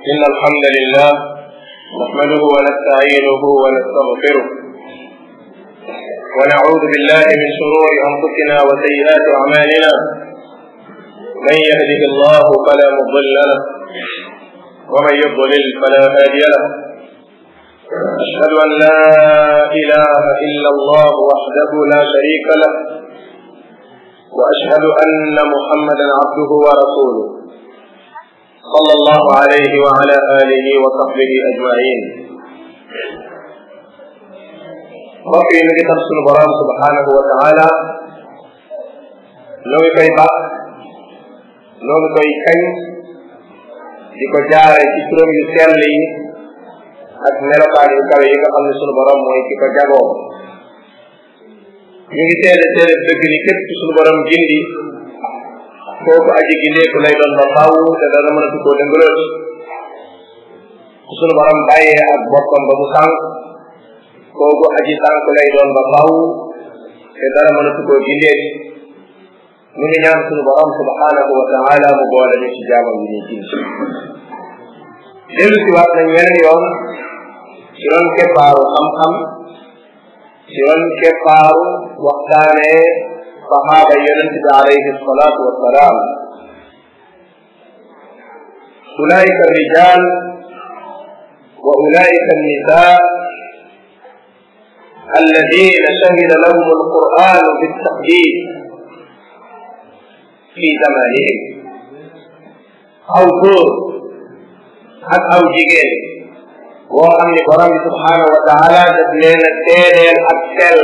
إن الحمد لله نحمده ونستعينه ونستغفره ونعوذ بالله من شرور أنفسنا وسيئات أعمالنا من يهده الله فلا مضل له ومن يضلل فلا هادي له أشهد أن لا إله إلا الله وحده لا شريك له وأشهد أن محمدا عبده ورسوله صلى الله عليه وعلى آله وصحبه أجمعين mbokk yi mi ngi tax sunu borom subhanahu wa taala noo ngi koy baax noo ngi koy kañ di ko jaare ci turam yu sell yi ak melokaan yu kawe yi nga xam ne sunu borom mooy ki ko jagoo ñu ngi seede seede dëgg ni képp ci sunu borom gindi kooku aji gindeeku lay doon ba faaw te dana mën a tukkoo dëngaloot ku sunu borom bàyyee ak boppam ba mu sànq kooku aji sànq lay doon ba faaw te dana mën a tukkoo gindeek mu ngi ñaan sunu borom subhanahu wa taala mu boole ñu ci jaamam yi ñuy gindi dellu si waat nañ weneen yoon ci ron keppaaru xam-xam ci ron keppaaru waxtaanee saxaaba yonent bi alayhi salaatu wassalaam ulaika الرجال وأولئك النساء الذين شهد لهم القرآن بالتقديس في زمانهم أو góor ak aw jigéen boo xam ne borom bi subhanahu wa taala daf leen a seedeel ak sell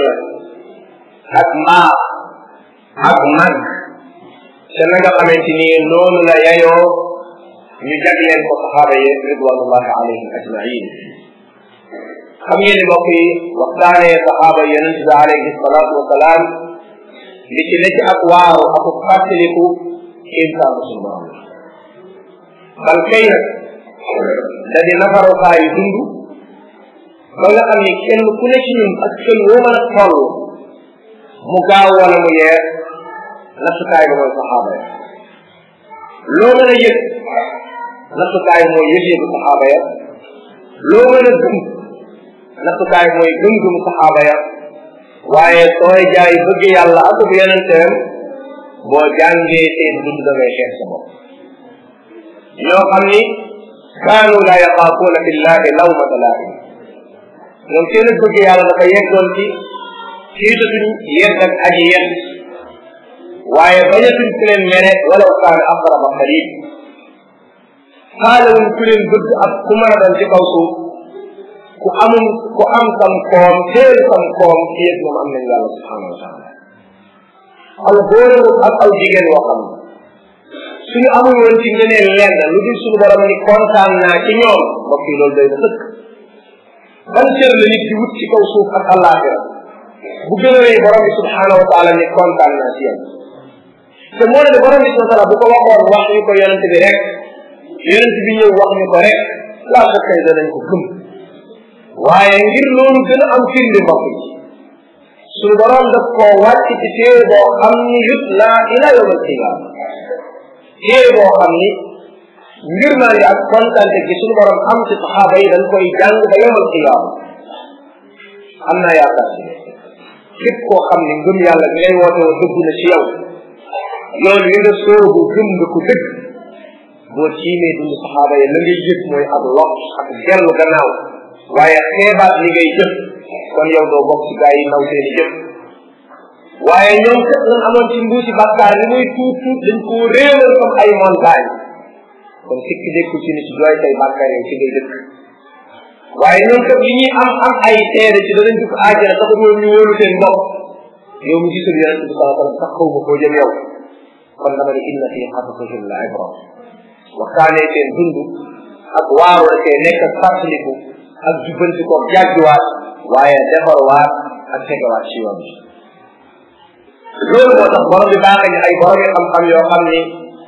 ak mbaax ak mag te na nga xamante ni noonu la yayoo ñu jagleel ko saxaaba yi ridwanullahi alayhim ajmain xam ngeen ni mbokk yi waxtaanee saxaaba yonent bi alayhi salaatu wasalaam li ci nekk ak waaru ak fàttaliku insaanu suñu borom bal kay nag da di nafarukaayu dund ba nga xam ni kenn ku ne ci ñun ak kenn woo mën a toll mu gaaw wala mu yeer nattukaay ba mooy saxaaba ya loo mën a yëg nattukaay mooy yëg-yëgu saxaaba ya loo mën a gëm nattukaay mooy gëm-gëm saxaaba ya waaye sooy jaay bëgg yàlla ak bu yonenteem boo jàngee seen dund da ngay xeex sa bopp ñoo xam ni kaanu la yaxaafuuna billahi lawmata laa'im ñoom seen bëgg yàlla dafa yeggoon ci xiitatuñ yedd ak aji yedd waaye bañatuñ ku leen mere walaw kaana aqraba qarib xaalawuñ ku leen bëgg ak ku mën a doon ci kaw suuf ku amum ku am sam koom teel sam koom ci yëpp moom am nañ yàlla subhanahu wa taala aw góor ak aw jigéen woo xam ne suñu amul woon ci ngeneen lenn lu dul suñu borom ni kontaan naa ci ñoom mbokk yi loolu day na sëkk ban cër la nit di wut ci kaw suuf ak àllaaxira bu gën a rëy borom bi subhanahu wa taala ni kontaan naa ci yéen te moo ne borom bi subhanahu wa taala bu ko waxoon wax ñu ko yonent bi rek yonent bi ñëw wax ñu ko rek laa sa kay danañ ko gëm waaye ngir loolu gën a am firnde mbokk yi suñu borom daf koo wàcc ci téere boo xam ni yut laa ila yawm alqiyama téere boo xam ni ngir naa li ak kontante gi suñu borom am ci saxaaba yi dañ koy jàng ba yawm alqiyama am naa yaakaar si képp koo xam ne ngëm yàlla bi ngay woote woo dëgg na ci yow loolu yi nga soobu gëm nga ko dëgg boo tiimee dund saxaaba yi la ngay yëg mooy ak lot ak dellu gannaaw waaye xeebaat li ngay jëf kon yow doo bokk ci gaa yi naw seeni jëf waaye ñoom kat lan amoon ci mbuusi bàkkaar li muy tuut tuut dañ koo réewal comme ay montagne kon sikk dékku ci ni ci jooy say bàkkaar yow ci ngay dëkk waaye ñoom kat li ñuy am am ay seede ci danañ dugg aajana tax ñoom ñu wóolu seen bopp yow mu gisul yonente bi saa sallam sax xaw ma koo jëm yow kon dama ne inna fi xasasihim la ibra waxtaanee seen dund ak waaru la see nekk ak fàttaliku ak jubbanti ko jàjjuwaat waaye defarwaat ak tegawaat ci yoon bi loolu moo tax borom bi baax ñu ay borom yi xam-xam yoo xam ni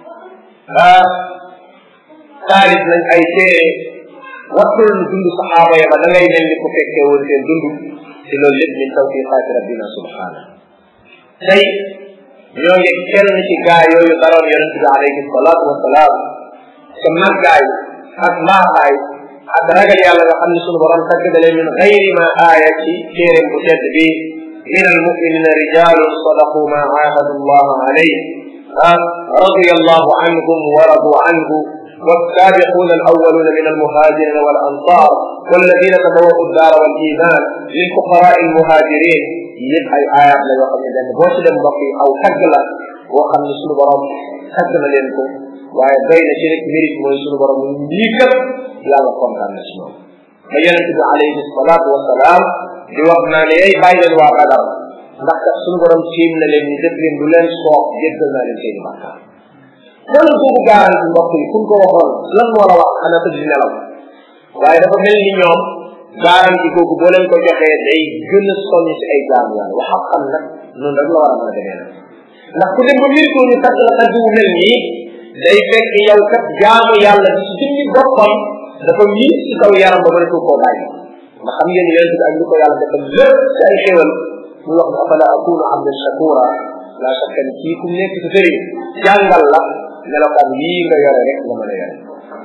taalif nañ ay téere wattul lu dund saxaaba ya ba da ngay mel ni ku fekkee woon seen dund ci loolu lépp min tawfiqaati rabbina subhana tey ñoo ngi kenn ci gaa yooyu daroon yonente bi alayhi salaatu wasalaam te màggaay ak mbaaxaay ak ragal yàlla nga xam ne sunu borom tagg dale min gayri ma aaya ci téeréem bu tedd bi min almuminina rijalun sadaqu ma aahadu allah alayh رضي الله عنهم ورضوا عنه والسابقون الأولون من المهاجرين والأنصار والذين تبوأوا الدار والإيمان للفقراء المهاجرين yëpp ay aayaat la yoo xam ne benn boo ci dem mbokk yi aw tagg la boo xam ne suñu borom tagg na leen ko waaye doy na ci rek mérite mooy suñu borom lii kat yàlla kontaan na ci ñoom ba yonent bi alayhi salaatu wasalaam di wax naa ne ay bàyyi leen waa Badar ndax kat suñu borom tiim na leen ñu def leen du leen soob jéggal naa leen seeni bàkkaar loolu boobu garanti mbokk yi kun ko waxoon lan moo la wax xanaa tëdd di nelaw waaye dafa mel ni ñoom garanti googu boo leen ko joxee day gën a soññ si ay jaamu yàlla wax ak xam nag noonu rek la war a mën a demee nag ndax ku dem ba mbir ko ñu tàgg la tàgg wu mel nii day fekk yow kat jaamu yàlla bi si jëmmi boppam dafa miin si kaw yaram ba mënatu koo bàyyi ndax xam ngeen yonent bi ak li ko yàlla defal lépp si ay xéwal mu wax ne afala akunu abdan shakura la shakka ni kii ku nekk si sëriñ jàngal la melokaan yii nga yore rek nga mën a yore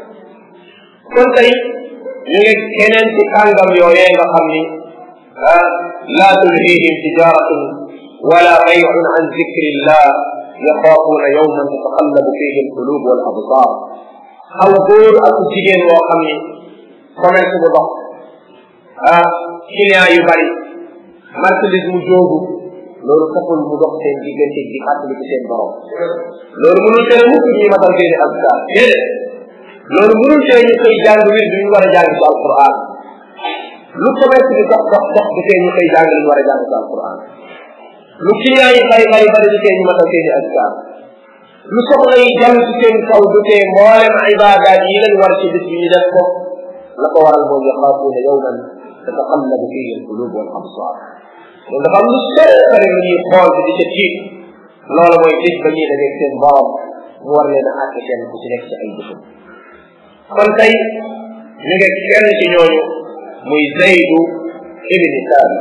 kon tey ñu ngi keneen ci kàngam yooyee nga xam ni ah laa tulhihim tijaratun wala bayun an zikrillah yaxaafuuna yawman tataqallabu fihi alqulub wal absar aw góor ak jigéen woo xam ni commerce bu dox ah client yu bari marchandise mu joogu loolu taxul mu dox seen diggante di fàttali ci seen borom loolu mënul tere mukk ñuy matal seeni azkar déedéet loolu mënul tee ñu koy jàng wir bi ñu war a jàng ci alquran lu commerce bi dox dox dox du tee ñu koy jàng li ñu war a jàng ci alquran lu client yi bari bari bari du tee ñu matal seeni azkar lu soxla yi jàng ci seen kaw du tee mboolem ibaadaat yi lañ war ci bis bi ñu def ko la ko waral mooy yaxaafuuna yawman tataqallabu fihi alqulub wal absar loolu dafa am lu sore sore lu ñuy xool bi di ca tiit loolu mooy bis ba ñuy dajeeg seen borom mu war leen a àtte kenn ku ci nekk ci ay jëfam kon tey ñu ngi kenn ci ñooñu muy zaydu ibni thabit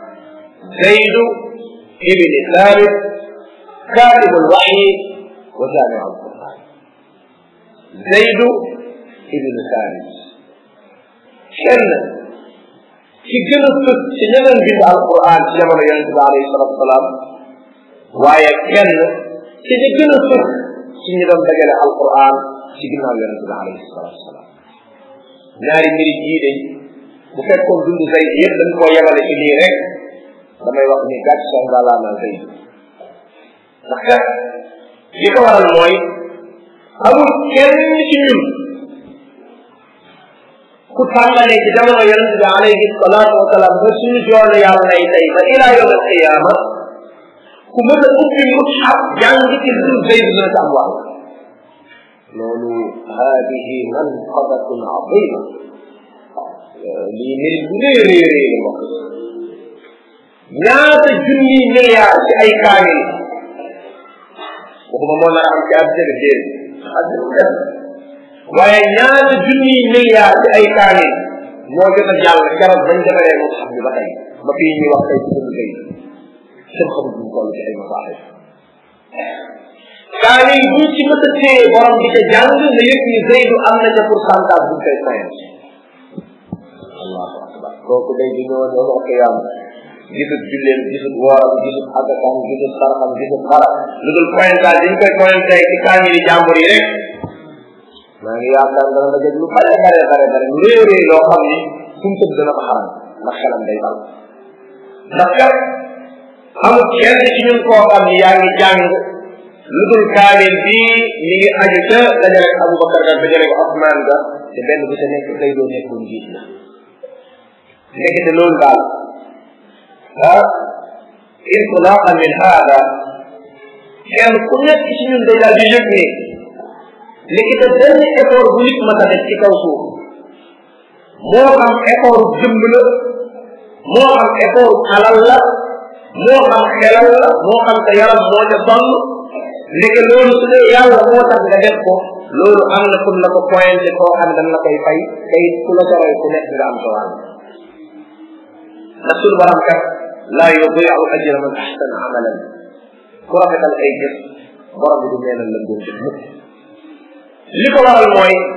zaydu ibni thabit كاتب الوحي وجامع القرآن زيد ابن ثابت kenn ci gën a fës ci ñeneen bind alquran ci jamono yonent bi alayhi salatu wasalaam waaye kenn ci ñi gën a fës ci ñi doon dajale alquran ci ginnaaw yonent bi alayhi salatu wasalaam ñaari mbiri yii de bu fekkoon dund Zayd yëpp dañ koo yemale ci lii rek damay wax ni gàcc sa ngalaama Zayd ndax kat li ko waral mooy amul kenn ci ñun ku tàmbalee ci jamono yonente bi alayhi salaatu wa salaam ba suñu joone yàlla yi tey ba ila yawm alqiyama ku mën a ubbi mushaf jàng ci lu zayd dina ci am wàll loolu haadihi manqabatun azima lii mbir bu rëy rëy rëy la mbokk ñaata junni milliard ci ay kaamil waxuma moo nar a am ci àddina bi déedéet waaye ñaata junni milliard ci ay kaamil moo jot a jàll keroog bañ defaree mu xam bi ba tey ba fii ñuy wax tey ci suñu kay seen xamul buñ toll ci ay masaaxib kaamil buñ ci mës a téye borom di ca jàng na yëg ni Zeydu am na ca pourcentage buñ koy sayal allahu akbar kooku day di ñëw ñëw wax yàlla gisut julleen gisut wooram gisut adakam gisut saraxam gisut dara lu dul pointage dañ koy pointé ci kaamil yi jàmbur yi rek maa ngi yaakaar dana la jëg lu bare bare bare bare lu réew réew loo xam ni suñ tëdd dana ko xaram ndax xelam day dal ndax kat amul kenn ci ñun koo xam ni yaa ngi jàng lu dul kaamil bii mi ngi aju ca dajale ko Abubakar ga dajale ko Osman ga te benn bu ca nekk day doo nekkul njiit la nekkete loolu daal ah intilaqan min hada kenn ku nekk ci ñun day daal di yëg ni léegi te benn effort bu nit ma def ci kaw suuf moo xam effort jëmb la moo xam effort alal la moo xam xelal la moo xam sa yaram moo ca sonn ndeke loolu su dee yàlla moo tax nga def ko loolu am na kun la ko pointé koo xam dañ la koy fay tey ku la soroy ku nekk nga am sa wàll ndax suñu borom kat laa yudiu ajra man ahsana amalan ku rafetal ay jëf borom bi du neenal la ngóor jëf mukk li ko waral mooy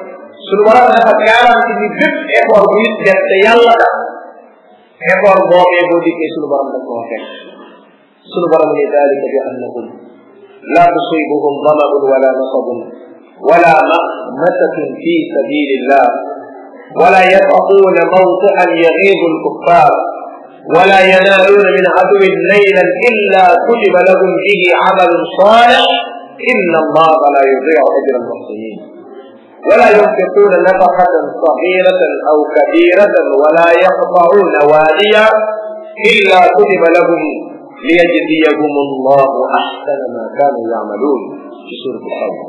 suñu borom dafa garanti ni bépp effort bu nit def te yàlla tax effort boobee boo dikkee suñu borom daf koo fekk suñu borom ni dalika bi annahum la tusibuhum damaun wala nasabun wala mahmasatun fi sabilillah ولا يطعون موطئا يغيظ الكفار ولا ينالون من عدو ليلا الا كتب لهم به عمل صالح ان الله لا يضيع اجر المحسنين ولا ينفقون نفقة صغيرة أو كبيرة ولا يقطعون واديا إلا كتب لهم ليجزيهم الله أحسن ما كانوا يعملون في سورة التوبة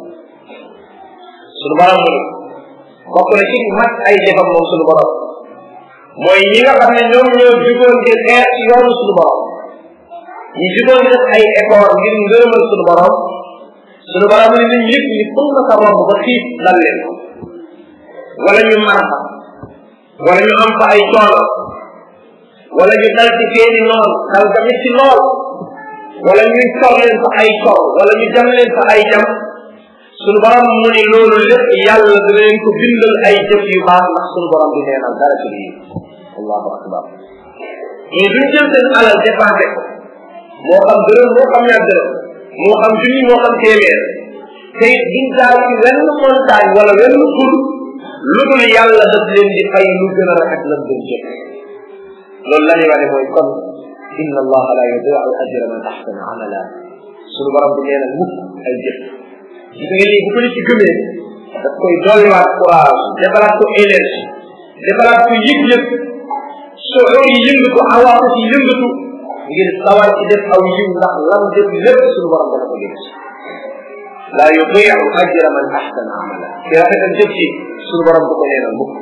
sunu borom mu bokk na ci mat ay defam moom sunu borom mooy ñi nga xam ne ñoom ñoo jugoon di xeex ci yoonu sunu borom ñi jugoon di def ay effort ngir ngërëmal sunu borom sunu borom ni nañ yëpp ni ful na sa romb ba xiif dal leen wala ñu mar fa wala ñu am fa ay coono wala ñu dal ci seeni noon dal tamit ci lool wala ñuy cor leen fa ay cor wala ñu jam leen fa ay jam sunu borom mu ni loolu lépp yàlla dina leen ko bindal ay jëf yu baax ndax sunu borom di neenal dara ci lii allahu akbar mais duñ jël seen alal dépensé ko moo xam dërëm moo xam ñaar dërëm moo xam junni moo xam téeméer te it duñ daal ci wenn montagne wala wenn kur lu dul yàlla daf leen di fay lu gën a rafet lan doon jëf loolu la ñuy wane mooy kon inna allaha la yudiu ajra man ahsana amala sunu borom di neenal mukk ay jëf gis nga lii bu ko nit ci gëmee daf koy dolliwaat courage defalaat ko énergie defalaat ko yëg-yëg soo yi yëngatu awaaku ci yëngatu ngir sawar ci def aw yiw ndax lam def lépp suñu borom dana ko gis laa yudiu ajra man ahsana amala ci rafetal jëf ci suñu borom du ko neenal mukk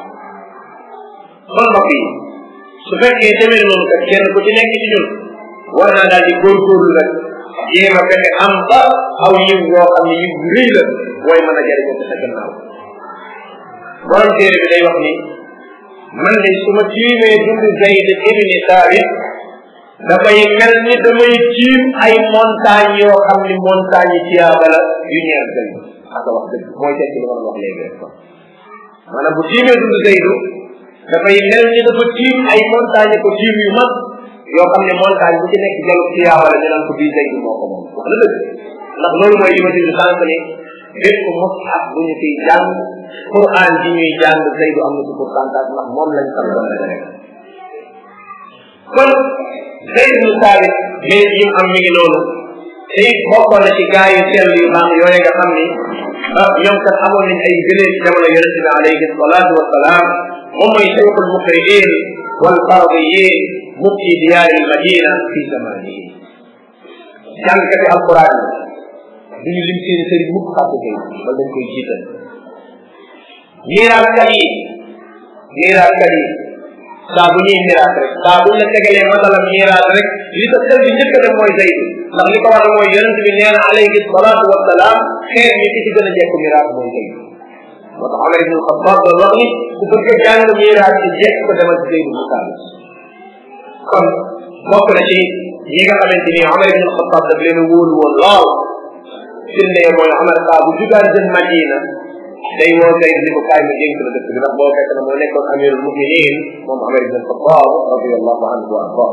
kon mbokk yi su fekkee demee noonu kat kenn ku ci nekk ci ñun war naa daal di góorgóorlu rek jéem a fexe am ba aw yiw yoo xam ne yiw bu rëy la booy mën a jariñoo sa gannaaw borom téere bi day wax ni man de su ma tiimee dund Zayd ibni Saabit dafay mel ni damay tiim ay montagne yoo xam ni montagne yi tiyaaba la yu ñeer gën aka wax dëgg mooy tekki li ma wax léegi rek kon maanaam bu tiimee dund Zaydu dafay mel ni dafa tiim ay montagne ko tiim yu mag yoo xam ne montagne bu ci nekk jalu tiyaaba la ñu naan ko bii Zaydu moo ko moom wax na dëgg ndax loolu mooy li ma dindi sànq ni bépp mushaf bu ñu fiy jàng Quran bi ñuy jàng Zaydu am na ci pourcentage ndax moom lañ xam doon la rek kon Zayd ibn Saabit mais yi am mi ngi noonu te it bokkoon na ci gaa yu sell yu baax yooyu nga xam ni ah ñoom kat amoon nañ ay gënee ci jamono yonente bi alayhi salaatu wasalaam moom mooy cheikhul muqriin wal fardiyin mufti diyaari madina fi zamanihi jàngkati alquran yi duñu lim seen sëriñ mukk fàtte kay wala dañ koy jiital miiraaskat yi miiraaskat yi saa bu ñuy miraas rek saa bu la tegalee masalam miraas rek li ko xel bi njëkk a def mooy Zayd ndax li ko waral mooy yonente bi nee na alayhi salaatu wasalaam xeer ñi ki ci gën a jekk miraas mooy Zayd moo tax Omar ibn Xattaab doon wax ni ku bëgg a jàng miraas ci jekk ko demal ci Zayd ibn Saabit kon bokk na ci ñi nga xamante ni Omar ibn Xattaab daf leen a wóolu woon lool firnde mooy Omar saa bu jugaan jëm Madina day woo Zayd ni ko kaay ma dénk la dëkk bi ndax boo fekk na moo nekkoon amirul muminin moom Omar ibn Xattaab radiallahu anhu wa arda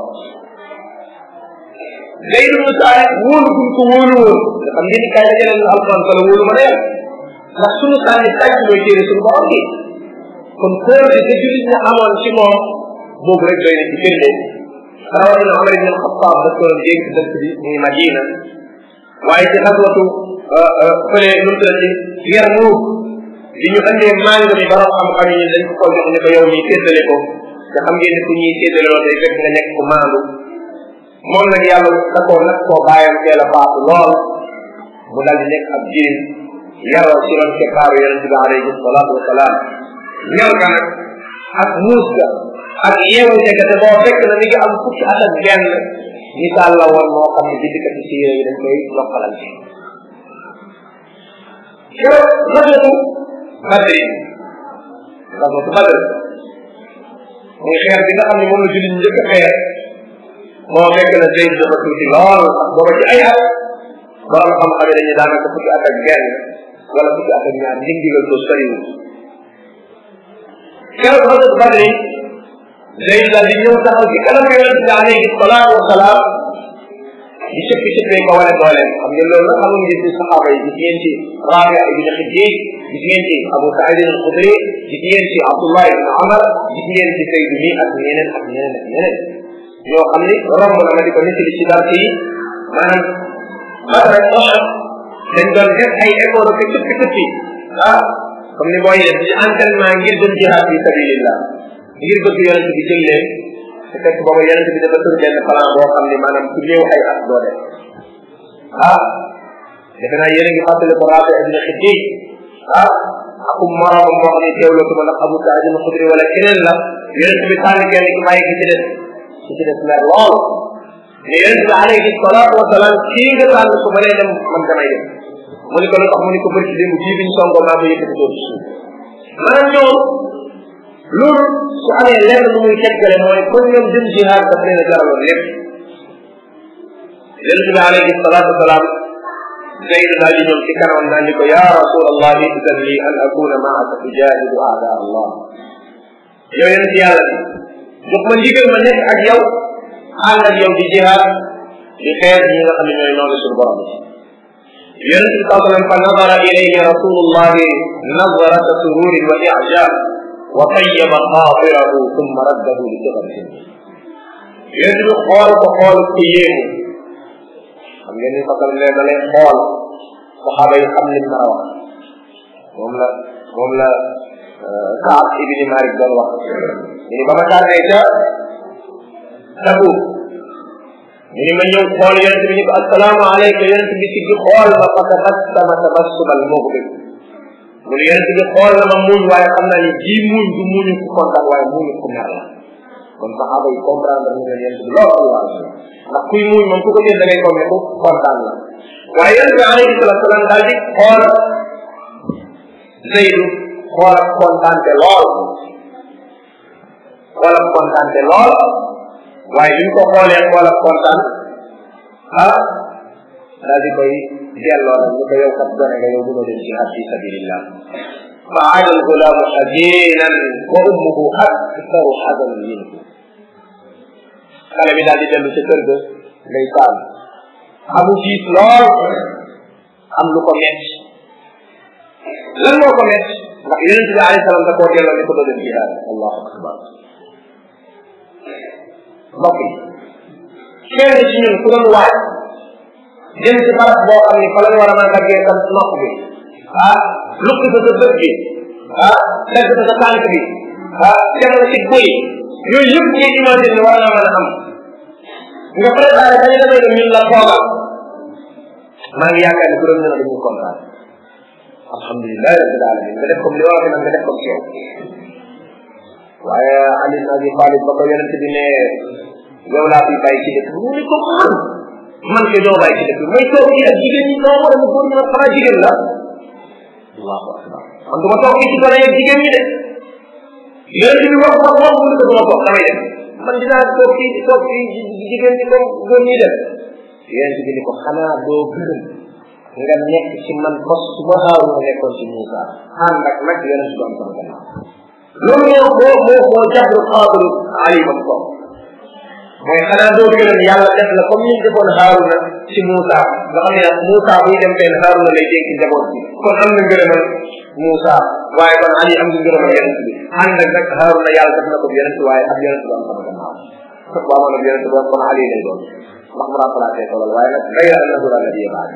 Zayd ibn Saabit wóolu guñ ko wóolu woon nga xam ngeen ni kaay dajale na alquran fa la wóolu ma ne ndax sunu sànni tàcc mooy téere sunu borom bi kon kóolute te julit ñi amoon ci moom boobu rek doy na ci firnde rawatina Omar ibn Xattaab daf ko doon dénk dëkk bi muy Madina waaye ci xaswatu fële nu mu tuddati Yarmuuk bi ñu andee màng mi borom xam-xam yi dañ ko ko jox ne ko yow mii séddale ko te xam ngeen ne ku ñuy séddale loolu day fekk nga nekk ku maandu moom nag yàlla da koo nag koo bàyyam teel a faatu lool mu dal di nekk ab jirim yaroo ci ron keppaaru yonente bi alayhi salaatu wasalaam ñor ga nag ak muus ga ak yeewute ga te boo fekk na mi ngi am fukki at ak benn misaal la woon moo xam ne bindikati siire yi dañ koy loppalante yow rajatu badri rajatu badr muy xeer bi nga xam ne moom la jullit njëkk a xeer moo fekk na Zayd dafa tuuti lool ak booba ci ay at borom xam-xam yi dañuy daanaka fukki at ak benn wala fukki at ak ñaar ndig ndigal ko soriwul keroog xasat badri Zayd daal di ñëw taxaw ci kanam yonent bi alayhi salaatu wasalaam di cëppi cëppee ko wane dooleem xam ngeen loolu nag xamuñ ngeen ci saxaaba yi gis ngeen ci Raabi ibn Xiddiid gis ngeen ci Abu Saïd al-Xudri gis ngeen ci Abdullah ibn Amar gis ngeen ci Zayd mi ak ñeneen ak ñeneen ak ñeneen ñoo xam ni romb na ma di ko nettali ci dara yi maanaam Badr ak Uhud dañ doon def ay effort ak cëppi cëppi ah comme ni booy def ci entraînement ngir dem jihaad fi sabilillah ngir bëgg yonent bi jël leen te fekk booba yonent bi dafa tër benn plan boo xam ni maanaam ku néew ay at doo def ah defe naa yéen a ngi fàttali ko Raabi ibn Xiddiid ah akum moroomam moo xam ne teewloo ko ndax Abu Saïd al-Xudri wala keneen la yonent bi tànn kenn ki bàyyi ki ci des ki ci des mer lool mais yonent bi alayhi salaatu wa salaam kii nga tànn su ma nee dem man damay dem mu ni ko lu tax mu ni ko bëri démb bii biñ songoo maa ko yëkkati doon suuf maanaam ñoom loolu su amee lenn lu muy teggale mooy kon ñoom dem jihaad daf leen a jaraloon lépp yonent bi alayhi salaatu wa salaam Zayd daal di ñëw ci kanam naan ni ko yaa rasul allah idan li an akuna maaka tujahidu aada allah yow yonent yàlla bi jox ma ndigal ma nekk ak yow ànd ak yow di jihaad di xeex ñi nga xam ne ñooy noonu suñu borom bi yonent bi saa sallam fa nadara ilayhi rasulullahi nadrata sururin wa ijab wa tayyaba xaatirahu thumma raddahu li sigatin yonent bi xool ko xool ko yéemu xam ngeen ni fasal ne da lay xool saxaaba yi xam lim nar a wax moom la moom la Kaab ibni Malik doon wax ñu ni ba ma tànnee ca Tabuk ñu ni ma ñëw xool yonent bi ni ko assalaamu aleyka yonent bi siggi xool ma fa tabassama tabassubal mughdib mu ni yonent bi xool na ma muuñ waaye xam naa ni ji muuñ du muuñu ku kontaan waaye muuñu ku mer la kon saxaaba yi comprendre ñu ne yonent bi loolu la ndax kuy muuñ moom ku ko jël da ngay comme ku kontaan la waaye yonent bi alayhi salatu salaam daal di xool Zeydu xool ak kontaante lool xool ak kontaante lool waaye bi ñu ko xoolee xool ak kontaan ah daal di koy delloo nag ñu ko yow kat gone nga yow mënoo dem jihad fi sabilillah fa aada algulaamu xajinan wa ummuhu aktaru xazanan minhu xale bi daal di dellu ca kër ga ngay taal amu jiit lool am lu ko metti lan moo ko metti ndax yonent bi alayhi salaam da koo delloo ni ko doon jihaad allahu akbar mbokk yi kenn ci ñun ku doon waaj jëm ci barab boo xam ni fa lañ war a mën a daggee sa nopp bi ah lukki sa sa bët bi ah dagg sa sa tànk bi ah dem na ci buy yooyu yëpp ngay imagine war naa mën a am nga préparé dañu demee ne ñun la toogal maa ngi yaakaar ni ku doon ñëw dañuy kontaan alhamdulilah rabbil alamin nga def comme li wax nag nga def comme yow waaye Ali ibn Abi Talib ba ko yonent bi ne yow laa fi bàyyi ci dëkk bi mu ne ko man man ke doo bàyyi ci dëkk bi may toog yi ak jigéen ñi noo war a góor ñu nag xanaa jigéen la allahu akbar man du ma toog ci gone ak jigéen ñi de yonent bi wax wax wax mu ne ko du ma toog damay dem man dinaa toog fii toog fii jigéen ñi comme góor ñi dem yonent bi ni ko xanaa doo gërëm nga nekk ci man bos su ma xaaru nga nekkoon ci Moussa ànd ak nag yonent bi am sama gannaaw loolu moo moo moo moo jabru xaadiru ali bam ko mooy xanaa doo gërëm yàlla def la comme ñu defoon Haaruna ci Moussa nga xam ne Moussa buy dem fenn Haaruna lay dénk njaboot bi kon am na ngërëmal Moussa waaye kon Ali am na ngërëmal yonent bi ànd ak nag Haaruna yàlla def na ko yonent waaye ab yonent bu am sama gannaaw waaw man ab yonent bu am kon Ali lay doon ndax mu remplacé ko loolu waaye nag gayra annahu la nabiya baadi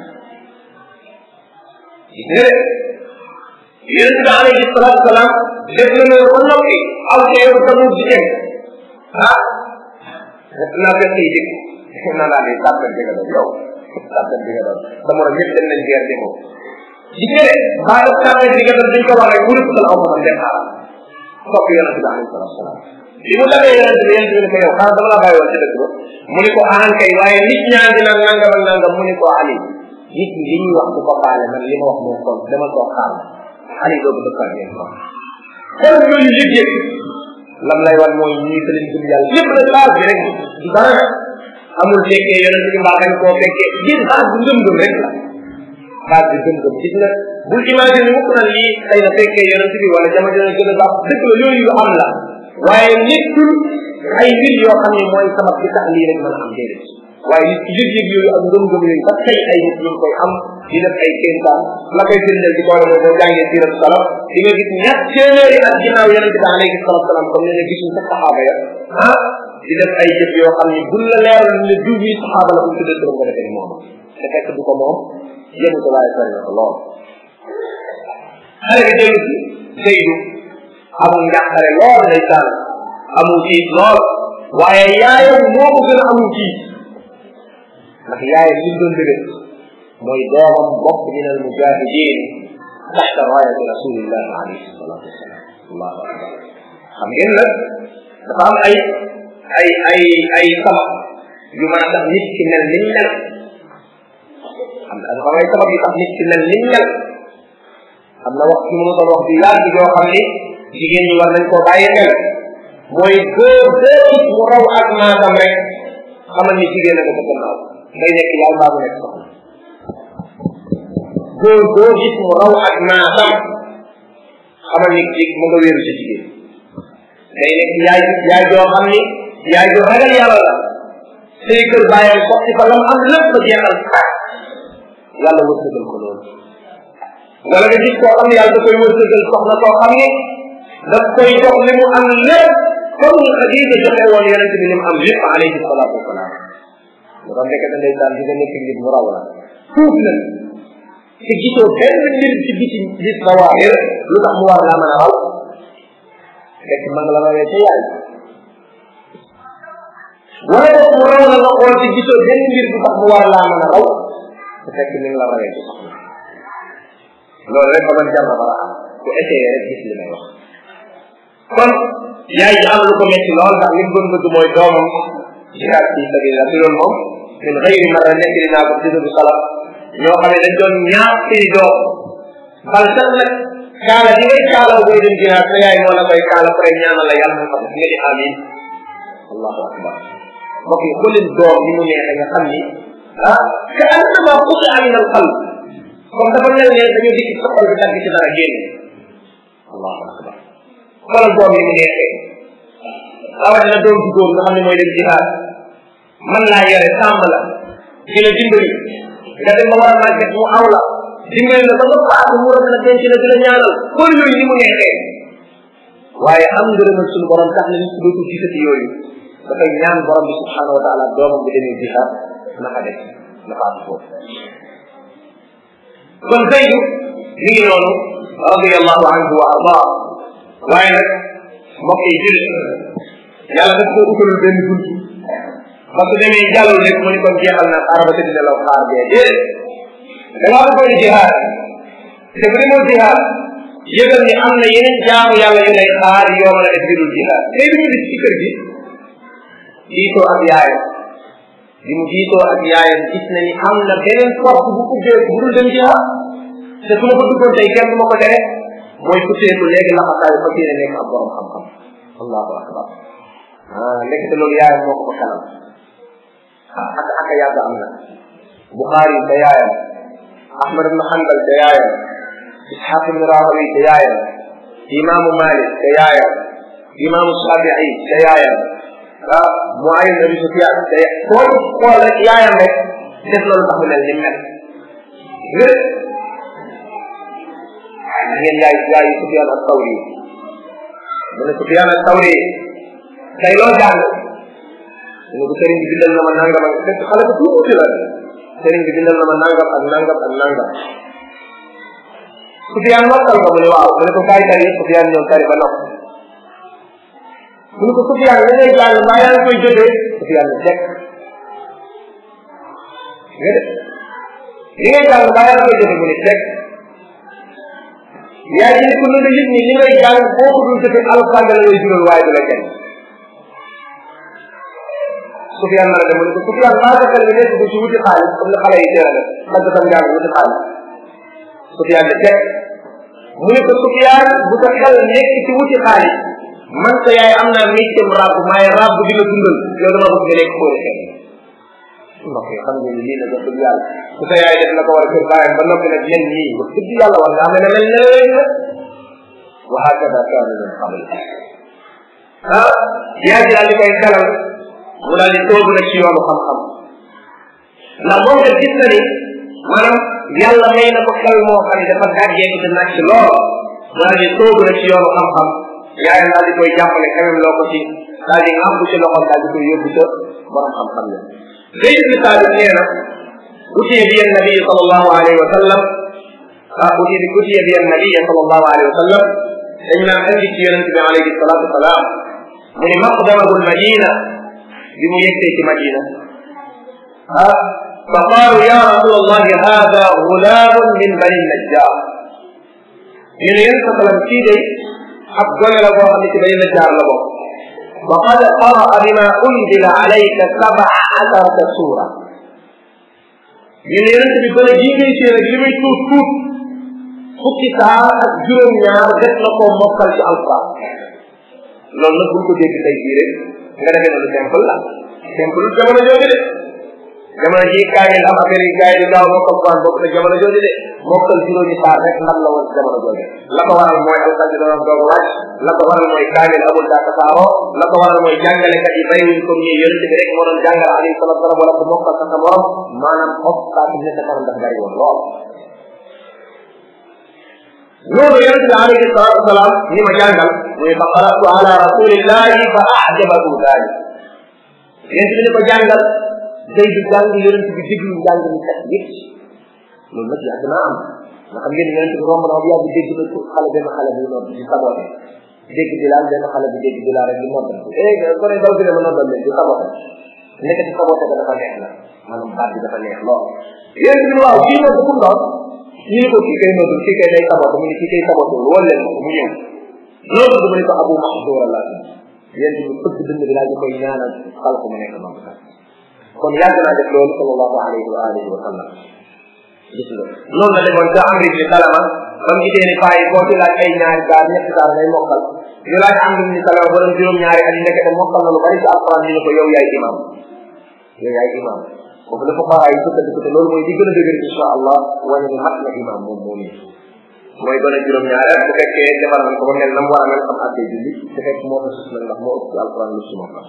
gis nga de yonent bi alayhi salatu wasalaam def na loolu ba noppi aw ca yow tamul jigéen ah naa fekk yi dikk naa laa ne tàppal bi nga doon yow tàppal bi nga doon dama la ñëpp dem nañ guerre demoo gis nga de baa tàppal bi nga doon duñ ko wax rek wurut la aw man dem xaaral topp yonent bi alayhi salatu wasalaam bi mu dabee yonent bi yonent bi ne ko yow xaaral dama la bàyyi woon ci dëkk ba mu ni ko aan kay waaye nit ñaa ngi naan nangam ak nangam mu ni ko ali nit ñi li ñuy wax du ko faale man li ma wax moo kon dama koo xaar ali doogu dëkkaat ngeen ko xool yooyu yëg-yëg lam lay wan mooy ñii fa leen gëm yàlla lépp la base bi rek du dara amul fekkee yonent bi mbaa dañ koo fekkee yéen base bu ngëm-ngëm rek la baat bi gëm-gëm gis nga bul imagine mukk na lii xëy na fekkee yonent bi wala jamono dina gën a baax dëgg la yooyu yu am la waaye nekkul ay mbir yoo xam ne mooy sabab bi tax lii rek mën a am déedéet waaye nit ki yëg-yëg yooyu ak ngëm-ngëm yooyu ba tey ay nit ñu ngi koy am di def ay kéntaan la koy firndeel di boole mooy boo jàngee sirat salaf di nga gis ñett téeméeri at ginnaaw yonente bi alayhi salatu salaam comme ne ne gisuñ sa saxaaba ya ah di def ay jëf yoo xam ne buñ la leeral ne diw bi saxaaba la bu tuddee turam nga defee ni moom te fekk du ko moom yëmu ko waaye sori na ko lool xale bi dellu si Zeydu amul njàqare lool ndeysaan amul tiit lool waaye yaayam moo ko gën a amul tiit ndax yaayam li mu doon dëgg mooy doomam bokk min al mujahidin taxta raayati rasulillahi alayhi salatu wasalam allahu akbar xam ngeen nag dafa am ay ay ay ay sabab yu mën a tax nit ki mel ni mel xam na dafa am ay sabab yu tax nit ki mel ni mel am na wax ci mu doon wax bi yàgg yoo xam ni jigéen ñi war nañ koo bàyyi xel mooy góor boo gis mu raw ak maasam rek xamal ni jigéen a ko gannaaw day nekk yaay mbaa mu nekk soxna góor boo gis mu raw ak maasam xamal ni ci mu nga wéeru ci jigéen day nekk yaay yaay joo xam ni yaay joo ragal yàlla la say kër bàyyam sotti fa lam am lépp ba jeexal sax yàlla wërsëgal ko loolu wala nga gis koo xam ne yàlla da koy wërsëgal soxna koo xam ni daf koy jox li mu am lépp comme ni Xadija joxe woon yonent bi li mu am lépp alayhi salaatu wasalaam lu ko nekk da ndeysaan di nga nekk nit mu raw la tuut na te gisoo benn mbir ci biti gis na waa lu tax mu war laa mën a raw fekk ma nga la rawee ca yaay wala boog mu raw la nga xool te gisoo benn mbir bu tax mu war laa mën a raw te fekk ni nga la rawee ci soxna loolu rek ba man jar na bara am ku essayé rek gis li may wax kon yaay ji am lu ko metti lool ndax li mu doon bëgg mooy doomam jihaad fi sabilillah te loolu moom min xëyri mara nekk li naa ko ci du salaf ñoo xam ne dañ doon ñaax seeni doom bal sax nag kaala di ngay kaalaw boy dem jihaad sa yaay moo la koy kaala pare ñaanal la yàlla nga xam nga di amin allahu akbar mbokk yi xoolin doom ni mu neexe nga xam ni ah ka annama xusi amin al qalb comme dafa mel ne dañoo dikki sa xol bi dagg ci dara génn allahu akbar xoolal doom yi mu neexee rawatina doom ju góor nga xam ne mooy dem jihaad man laa yore sàmm la di la dimbali nga dem ba war a màgget mu aw la dimbali la ba nga faatu mu rafet na denc la di la ñaanal xool yooyu ni mu neexee waaye am ngërëmal suñu borom tax na nit ki dootul gisati yooyu dafay ñaan borom bi subhanahu wa taala doomam bi demee jihaad naka def na faatu foofu kon Zeydu mi ngi noonu radiallahu anhu wa ardaa waaye nag mbokk yi jël yàlla daf ko utalul benn bunt ba su demee jàllul rek mu ni kon jeexal na xaar ba tëdd nelaw xaar bee déedéet da ngaa bëggoon jihaad te bu demoo jihaad yëgal ni am na yeneen jaamu yàlla yu lay xaar yoo mën a def jëlul jihaad tey bi ñu gis ci kër gi diitoo ak yaayam bi mu diitoo ak yaayam gis na ni am na beneen force bu ubbee bu dul dem jihaad te su ma ko duggoon tey kenn du ma ko tere mooy futteeku léegi laxasaayu fa yéene nekk ab borom xam-xam allahu akbar ah nekkte loolu yaayam moo ko ko kanam ah ak ak yàgg am na Bukhari te yaayam Ahmad ibn Hanbal te yaayam Ishaq ibn Rahawi te yaayam imaamu Malik te yaayam imaamu Shafi'i te yaayam ah Muayyid Abi Sufyan te xool xool rek yaayam rek def loolu tax mu mel ni mel ngir ngeen yaay yaay Sufyan as-Sawri mu ne Sufyan as-Sawri tey loo jàng mu ne ko sëriñ bi bindal na ma nangam ak fekk xale bu tuuti la sëriñ bi bindal na ma nangam ak nangam ak nangam Sufyan mokkal nga mu ne waaw mu ne ko kaay tari Sufyan ñëw tari ba nopp mu ne ko Sufyan li ngay jàng mbaa yaa ngi koy jotee Sufyan ne teg nga de li ngay jàng mbaa yaa ngi koy jotee mu ne teg yaa ngi ko nga yëg ni li ngay jàng boo ko dul jotee alfanga la lay jural waaye du la kenn Sufyaan na dem mu ne ko Sufyaan maa sa xel bi nekk ci wuti xaalis comme ne xale yi teel a def man sa tam jàng wuti xaalis Sufyaan ne teg mu ne ko Sufyaan bu sa xel nekk ci wuti xaalis man sa yaay am naa métier ràbb maay ràbb di la dundal yow dama bëgg nga nekk koo defee mbokk yi xam ngeen lii nag wax dëgg yàlla ku sa yaay def la ko war a kër bàyyam ba noppi nag leen nii wax dëgg yàlla war ngaa mel ne mel ne leen la wa hakada kaana min qabl ah yaa ji daal di koy dalal mu daal di toogu nag ci yoonu xam-xam ndax moom nga gis na ni maanaam yàlla may na ko xel moo xam ne dafa gàjjee ko te nag ci lool mu daal di toogu nag ci yoonu xam-xam yaayam daal di koy jàppale xemem loo ko ci daal di ŋàmp ci loxoom daal di koy yóbbu ca borom xam-xam la Zayd bin Thabit nee na utiya bi annabi sallallahu alayhi wa sallam ah utiya bi utiya bi annabi sallallahu alayhi wa sallam dañ naan andi ci yonente bi alayhi salatu wasalaam mu ni maqdamagul madina bi mu yegsee ci madina ah fa qaalu ya rasul allahi hada gulaamun min bani najjar ñu ne yéen sa salam kii day ab gone la boo xam ne ci bani najjar la bokk وقد قرأ بما أنزل عليك سبع عشرة سورة ñu ne yonent bi gone jii ngay séen ak li muy tuut tuut fukki saar ak juróom-ñaar def na ko mokkal ci alquran loolu nag buñ ko dégg tey jii rek nga defee ne lu simple la simple jamono jooju de jamono ji kaamil am affaire yi gars yi di gaaw mokkal quran bokk na jamono jooju de mokkal juróomi saar rek ndam la woon jamono jooju la ko waral mooy alxaji doon doog a wàcc la ko waral mooy kaamil amul daa tasaaroo la ko waral mooy jàngalekat yi bàyyiwuñ comme ñi yonent bi rek moo doon jàngal alayhi salatu wasalam wala ko mokkal sa sa morom maanaam obstacle yi nekk kanam dafa bari woon lool loolu yonent bi alayhi salatu wasalaam ni ma jàngal muy fa qaratu ala rasulillahi fa ajabahu dalik yonent bi ni ko jàngal day du jàng yonent bi déglu njàng mi kat yëpp loolu nag yàgg naa am nga xam ngeen yonent bi romb na bu yàgg dégg na xale benn xale bi nodd di sabote dégg di laal benn xale bi dégg di laal rek di noddal eh ko ne daw bi ne ma noddal leen di sabote nekk di sabote ga dafa neex na maanaam baat bi dafa neex lool yonent bi ne waaw kii nodd ku ndox ñu ne ko kii kay noddul kii kay day sabote mu ne kii kay sabote wol leen ko mu ñëw nodd mu ne ko abu mahdour la yonent bi fëgg dënd bi daal di koy ñaanal xal ko mu nekk nodd kon yàgg naa def loolu sallallahu alayhi wa alihi wa sallam gis nga noonu la demoon ca amri bi salama ba mu gisee ni paa yi boo ci laaj ay ñaari gaar ñetti gaar ngay mokkal ñu laaj amri bi salama borom juróom ñaari at yi nekk de mokkal na lu bari ci alquran ñu ne ko yow yaay imam yow yaay imam foofu dafa xaraa yi sukkandiku te loolu mooy di gën a dëgër insha allah wane ni mat na imam moom moom yi mooy gën a juróom ñaari at bu fekkee defar nañ ko ba mel na mu war a mel xam àttee julli te fekk moo ko sus nag ndax moo ëpp ci alquran lu si mokkal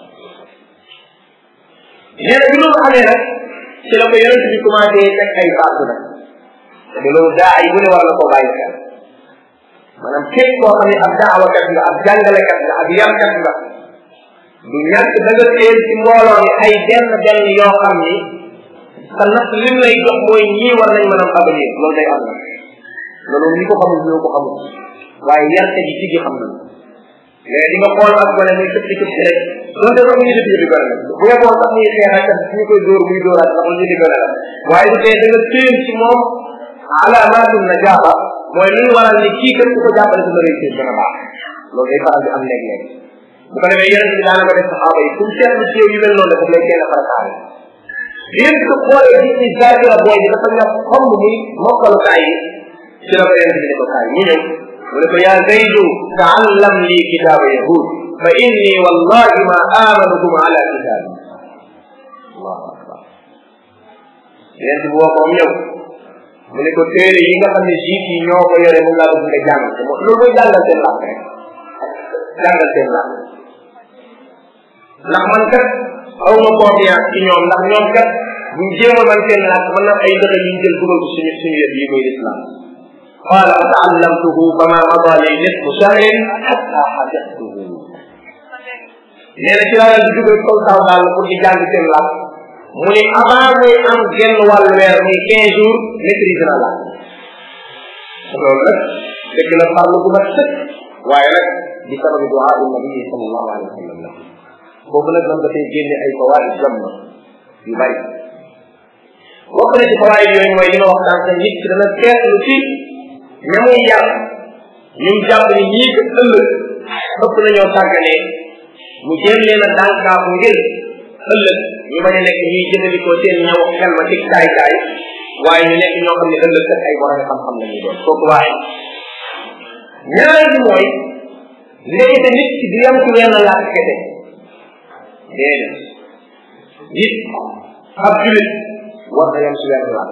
nee na bi loolu amee nag ci la ko yonent bi commencé teg ay baatu nag te loolu daa ay bu ne war na koo bàyyi xel maanaam képp koo xam ne ab daawakat nga ab jàngalekat nga ab yarkat nga du ñàkk da nga teel ci mbooloo mi ay benn benn yoo xam ni sa natt lim lay jox mooy ñii war nañ mën a avenir loolu day am nag loolu ñi ko xamul ñoo ko xamul waaye yarkat yi tigi xam nañ mais di nga xool ak gone muy këpp këpp rek donte sax ñu def yëfi gone la bu yeboon sax muy xeex ak ñu koy dóor muy dóoraat sax ñu di gone la waaye du tee da nga téen ci moom alaamaatul najaaba mooy li waral ni kii kat ku ko jàppale su la réussir gën a baax loolu day faral di am léeg-léeg bu ko defee yonente bi daana ko def saxaaba yi kum seetlu ci yow yu mel noonu dafa lay teel a farataale yéen ko xoolee gis ni zaakira booy bi dafa ñàkk xomb muy mokkalu kaay yi ci la ko yonente bi ne ko kaay ñu ñëw mu ne ko yaa zaydu taallam lii kitaaba yahud fa inni wallahi ma amanukum ala kitaabi allahu akbar yonent bi woo ko am ñëw mu ne ko téere yi nga xam ne jiit yi ñoo ko yore mu laa bëgg nga jàng te moom loolu mooy jàngal seen làkk rek jàngal seen làkk ndax man kat aw ma confiance ci ñoom ndax ñoom kat buñ jéemal man seen làkk mën na ay dëkk yuñ jël dugal ko suñu suñu yëf yi muy l'islam قال فتعلمته فما مضى لي نصف شهر حتى حدثته nee na ci laa leen dugal kaw saw daal pour di jàng seen làkk mu ni avant muy am genn wàllu weer muy quinze jours maîtrise na la loolu nag dëgg la farlu bu mat sëkk waaye nag di sababi duaa il nabi sallallahu alayhi wa sallam la boobu nag man dafay génne ay fawaid jàmm yu bari bokk na ci fawaid yooyu mooy li ma wax daan nit ki dana seetlu ci ña muy yar ñun jàpp ni ñii ko ëllëg ëpp nañoo sàgganee mu jéem leen a dànkaafu ngir ëllëg ñu bañ a nekk ñuy jëfandikoo seen ñaw xel ma ci kaay kaay waaye ñu nekk ñoo xam ne ëllëg kat ay borom xam-xam la ñuy doon kooku waaye ñaareel bi mooy léegi nit ki di yam ci wenn làkk kese déedéet nit ab julit war na yem si wenn làkk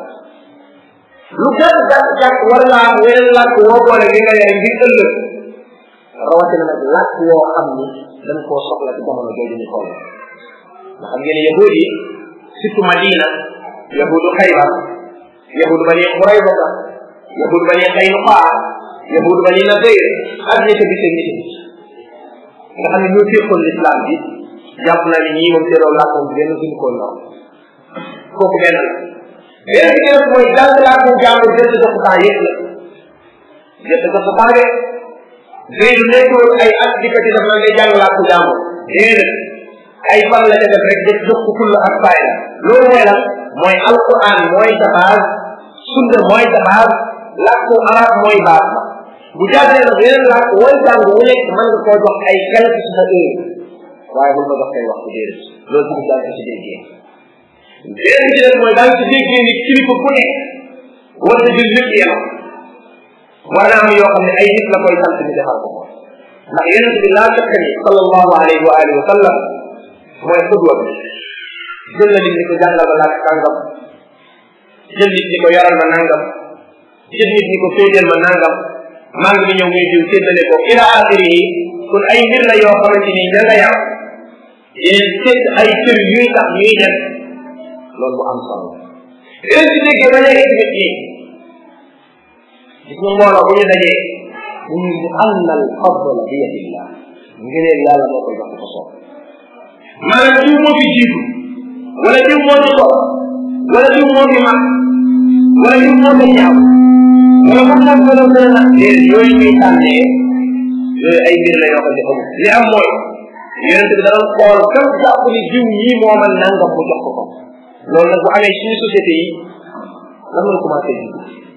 lu gàtt gàtt gàtt war ngaa am weneen làkk woo boole li nga yaay ngir ëllëg rawatina nag làkk woo xam ni dañ koo soxla ci jamono jooju ñu toll nga xam ngeen yahud yi surtout madina yahudu xaybar yahudu bani xuraybata yahudu bani xaynuqaa yahudu bani nadir ak ñi ca bise ñi nga xam ne ñoo féqoon l'islam bi jàpp naa ni ñii moom seeroo làkkoon benn suñu ko ñoom kooku benn la benn bi nag mooy jàng làkku jàmbur jënd sa temps yëpp la jënd sa temps de léegi nekkul ay at dikkati daf na ngay jàng làkku jàmbur déedéet ay fan la ca def rek def jox ko fulla ak fayda loolu mooy lan mooy alquran mooy sa base sunna mooy sa base làkku arab mooy base ba bu jàppee nag yeneen làkk wooy jàng wu nekk mën nga koo jox ay quelque ci sa heure waaye bul ma jox kay wax ko déedéet loolu tamit daal ko ci déggee beneen bi nag mooy daal ci déggee ni kilifa ku nekk war na jël lépp yam war na am yoo xam ne ay nit la koy sant ni defal ko ndax yonent bi laa fekk ni sallallahu alayhi wa alihi wa sallam mooy xudwa bi jël na nit ni ko jàngal ma laaj kàngam jël nit ni ko yaral ma nangam jël nit ni ko féeteel ma nangam maa ngi ñëw muy diw séddale ko ila axiri yi kon ay mbir la yoo xamante ni ña nga yam yéen sédd ay kër yuy tax ñuy dem loolu bu am solo yéen si déggee ba léegi tamit yi gis nga mbooloo bu ñu dajee ñu ngi di anna al fadla bi yadillah ngëneel yàlla moo koy jox ko soob maanaam diw moo fi jiitu wala diw moo fi toog wala diw moo fi mag wala diw moo fi ñaaw wala man nag gën a gën a nag déedéet yooyu ñuy tànnee yooyu ay mbir la yoo xam ne amul li am mooy yonent bi dana xool kam jàpp ni diw ñii moo man nangam mu jox ko ko loolu nag bu amee suñu société yi lan la commencé ji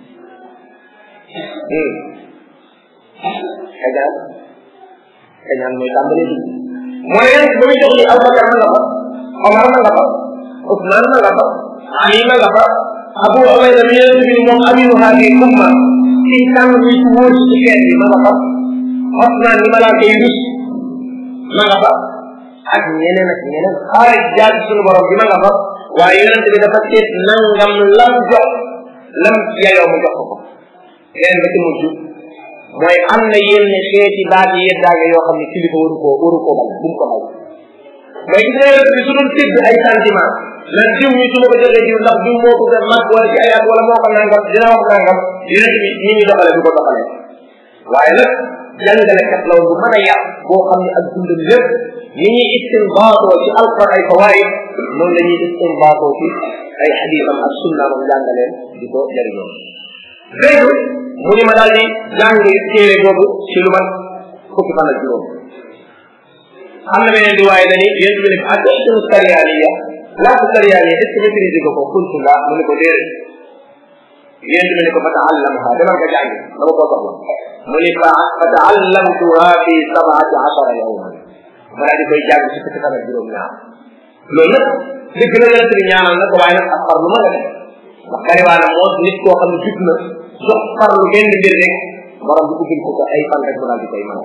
xajaan xajaan mooy tàmbali bi mooy yonent ba muy jox li Abubakar ma nga fa Omar ma nga fa Ousmane ma nga fa Ali ma nga fa Abu Ubayda mi yonent bi moom aminu haadi umma ci tànn bi ci wóor ci xeet bi ma nga fa Ousmane ni malaaka yi rus ma nga fa ak ñeneen ak ñeneen xaaral jaar ci suñu borom bi ma nga fa waaye yonent bi dafa seet nangam lam jox lam yayoo mu jox ko ko leneen ba ci mujj mooy am na yenn xeeti baat yi yeddaage yoo xam ne kilifa waru koo waru koo bañ bu mu ko bañ mooy gis nga yonent bi su doon tëgg ay sentiment nan diw mi su ma ko joxee diw ndax diw moo ko gën mag wala ci ay at wala moo ko nangam dina wax nangam yonent bi ñi ñu doxale du ko doxalee waaye nag jàngalekat la woon bu mën a yàq boo xam ne ak dundam lépp ni ñuy istinbaatoo ci alquran ay fawaid noonu la ñuy istinbaatoo ci ay xadiisam ak sunnaam ak jàngaleen di ko jëriñoo léegi mu ni ma daal di jàng téere boobu ci lu man fukki fan ak juróom am na beneen di waaye dani yéen bi ne ak sunu sariyaaniya laatu sariyaaniya est ce que maîtrise nga ko kuntu nga mu ne ko déedéet yéen bi ne ko fa taallamha demal nga jàng dama koo soxla mu ni fa fa taallamtuha fi sabaati ashara yawman ma daal di koy jàng ci fukki fan ak juróom ñaar loolu nag dëgg la yonent bi ñaanal na ko waaye nag ak farlu ma nga def ndax bariwaana moo nit koo xam ne jub na jox farlu benn mbir rek borom bi ubbil ko ko ay fan rek mu daal di koy mën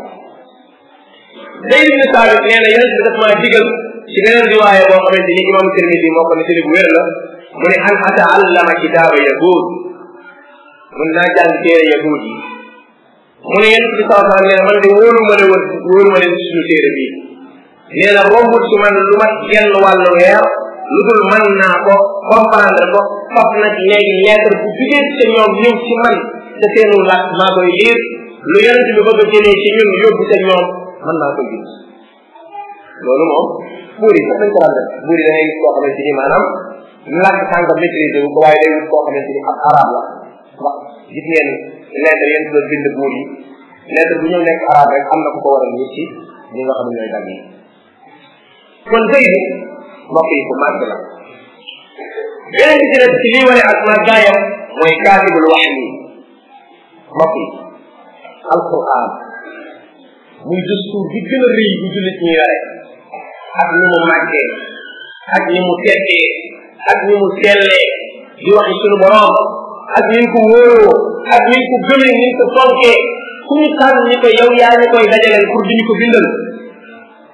day ibn Saabit nee na yonent bi daf maa digal ci beneen riwaaya boo xamante ni imam Tirmidi moo ko ne ci bu wér la mu ne an ataallama kitaaba yahud mun naa jàng téere yahud yi mu ne yonent bi saa sallam nee na man de wóolu ma ne woon wóolu ma leen suñu téere bii nee na rombut ci man lu mat genn wàllu weer lu dul mën naa ko comprendre ko fab nag léegi lettre bu jugee ci ñoom ñëw ci man te seenu laaj maa koy liir lu yonent bi bëgg a jëlee ci ñun yóbbu ca ñoom mën naa koy gis loolu moom buur yi sax dañ ko daan def buur yi da ngay gis koo xamante ni maanaam làkk sànq maîtrisé wu ko waaye day gis koo xamante ni ab arab la ndax gis ngeen lettre yéen doon bind buur yi lettre bu ñëw nekk arab rek am na ku ko war a nit ci ñi nga xam ne ñooy dagg yi kon tey bi mbokk yi ku màgg la beneen bi ci des ci lii wane ak màggaayam mooy kaatibul wax yi mbokk yi alquran muy dëstuur bi gën a rëy bu jullit ñu yore ak ni mu màggee ak ni mu teddee ak ni mu sellee di waxi suñu borom ak ni ko wóoroo ak ni ko gëmee ni ko fonkee ku ñu tànn ni ko yow yaa ñu koy dajaleel pour di ñu ko bindal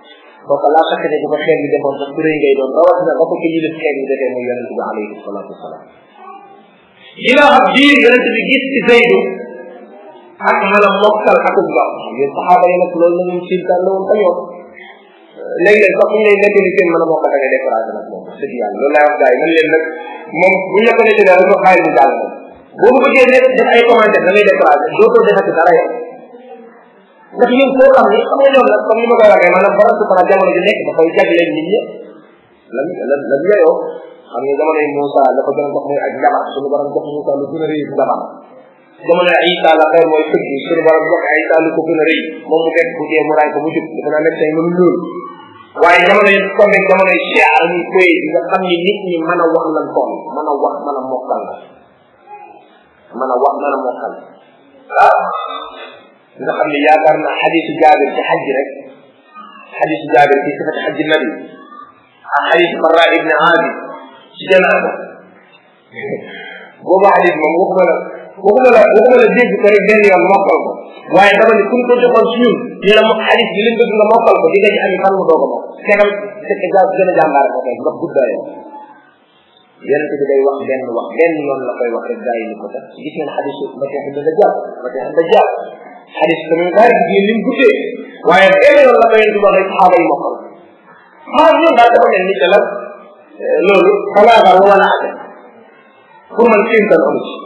kooku laa sakk ne bu ko xeet bi defoon sax ku rëy ngay doon rawatina ba ko ki yilif xeet bi defee muy yonente bi alayhi salatu wasalaam ginnaaw ab diir yonente bi gis ci Zeydu ak mën a mokkal akub ndox yéen saxaaba yi nag loolu la ñu sintaan la woon ba ñoom léeg-léeg sax ñu lay nekk ni seen mën a mokkal da ngay découragé nag moom dëgg yàlla loolu laay wax gars yi man leen nag moom bu ñu la ko nekkee daal dafa xaay mu daal moom boo mu bëggee nekk def ay commentaire da ngay découragé dootoo defati dara yow ndax ñun foo xam ni xam nga ñoom nag comme ni ma koy waxee maanaam borom subhana jamono ji nekk dafay jagleel nit ñi lan lan lan yeyoo xam nga jamono yi Moussa la ko gën a jox mooy ak njabar suñu borom jox Moussa lu gën a rëy njabar jamono Isa la xeer mooy fëgg suñu borom jox Isa lu ko gën a rëy moom mu fekk bu dee mu raay ko mu jub dafa naa médecin mënu loolu waaye jamono yi comme rek jamono yi cheikh ñu koy di nga xam ni nit ñi mën a wax lan toll mën a wax mën a mokkal la mën a wax mën a mokkal ah nga xam ne yaakaar naa xadisu jaabir ci xaj rek xadisu jaabir ci sifati xajji nabi ak xadisu farra ibne aadi ci janaaba boobu xadis moom waxuma la waxuma la waxuma la dégg ko rek benn yoon mokkal ko waaye dama ne kuñ ko joxoon si ñun ñu la xadis bi lim bëgg nga mokkal ko di nga ci ami fan mu doog a mokk tegam fekk ja gën a jàmbaare ko kay ndax guddaayoo yonente bi day wax benn wax benn yoon la koy wax rek gaa yi ni ko tax gis ngeen xadisu Masiix Dajjaal Masiix Dajjaal xadis tamit daal di lim guddee waaye benn yoon la ko yonente bi wax rek saxaaba yi mokkal xaar ñun daal dafa mel ni que la loolu xalaatal wala ate pour man kéemtaan amu ci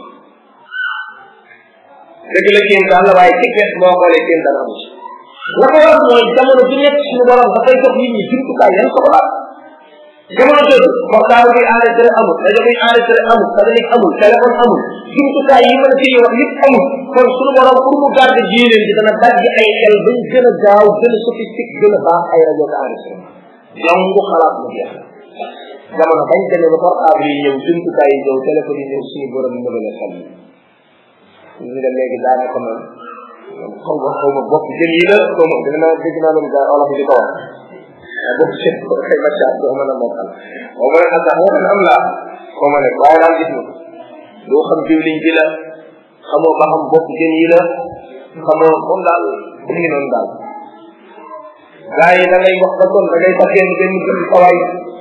dëgg la kéemtaan la waaye ci wet boo xoolee kéemtaan amu ci la ko war mooy jamono ju nekk suñu borom dafay jox nit ñi jumtukaay yan soxla jamono jooju portable bi enregistré amul rajo bi enregistré amul satellite amul téléphone amul jumtukaay yi mën a tëjee wax yëpp amul kon suñu borom pour mu garde diineen bi dana dajji ay xel bañ gën a gaaw gën a sophistique gën a baax ay rajo ko enregistré yow ngu xalaat mu jeex jamono bañ demee ba portable yi ñëw jumtukaay yi ñëw téléphone yi ñëw suñu borom mu gën a xam ñu nga léegi daanaka man xaw ma xaw ma bopp jën yi la xaw ma dina naa dégg naa loolu gaa olof yi di ko wax bopp jën ko xëy ma caa doo mën a mokkal xaw ma ne sax waxan am laa xaw ma ne waaye daal gis nga doo xam diwliñ ji la xamoo ba xam bopp jën yi la xamoo moom daal mu ngi noonu daal gaa yi da ngay wax ba kon da ngay taxee ni benn jëm sawaay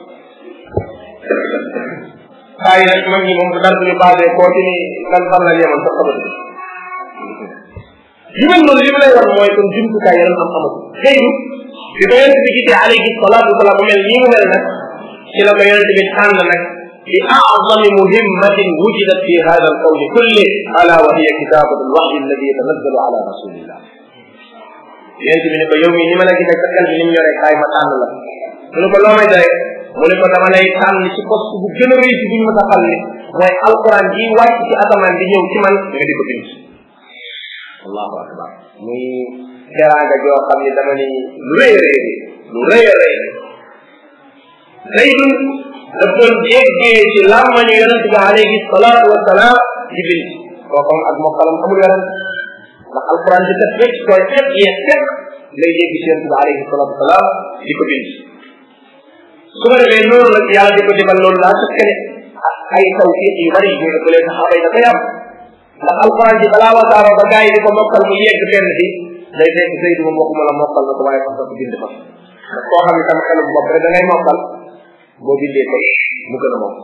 gaa yi nag mag ñi moom dara duñu basé koo ci ni lan fan la yemal sax xamat yu mel noonu li mu lay wax mooy kon jumtukaay yaram am amatu xëyru bi ko yonente bi gisee alayhi salatu wasalaam mu mel nii mu mel nag ci la ko yonente bi tànn nag bi أعظم مهمة وجدت في هذا الكون كله ألا وهي كتابة الوحي الذي يتنزل على رسول الله. yonente bi ne ko yow mii ni ma la gisee sa xel bi ni mu yoree kaay ma tànn la mu ne ko loo may doye mu ne ko dama lay tànn ci poste bu gën a rëy ci bu ñu mën a xal ni mooy alquran ji wàcc ci asamaan di ñëw ci man nga di ko bind allahu akbar muy teraanga joo xam ne dama ni lu rëy a rëy lu rëy a rëy zaydun daf doon jéggee ci làmmañu yonente bi alayhi salaatu wasalaam di bind kookom ak mokkalam amul yonent ndax alquran di def rek koy fekk yee fekk lay dégg ci yonente bi alayhi salaatu wasalaam di ko bind su ko defee noonu nag yàlla di ko defal loolu laa su kene ay tawfiq yu bari ñu ko leen saxaaba yi dafay am ndax alquran ji balaa wasaaro ba gars yi di ko mokkal mu yegg fenn fi day fekk Zayd moom waxuma la mokkal na ko waaye fas ko bind fa ndax koo xam ne tam xelum bopp rek da ngay mokkal boo bindee ko mu gën a mokk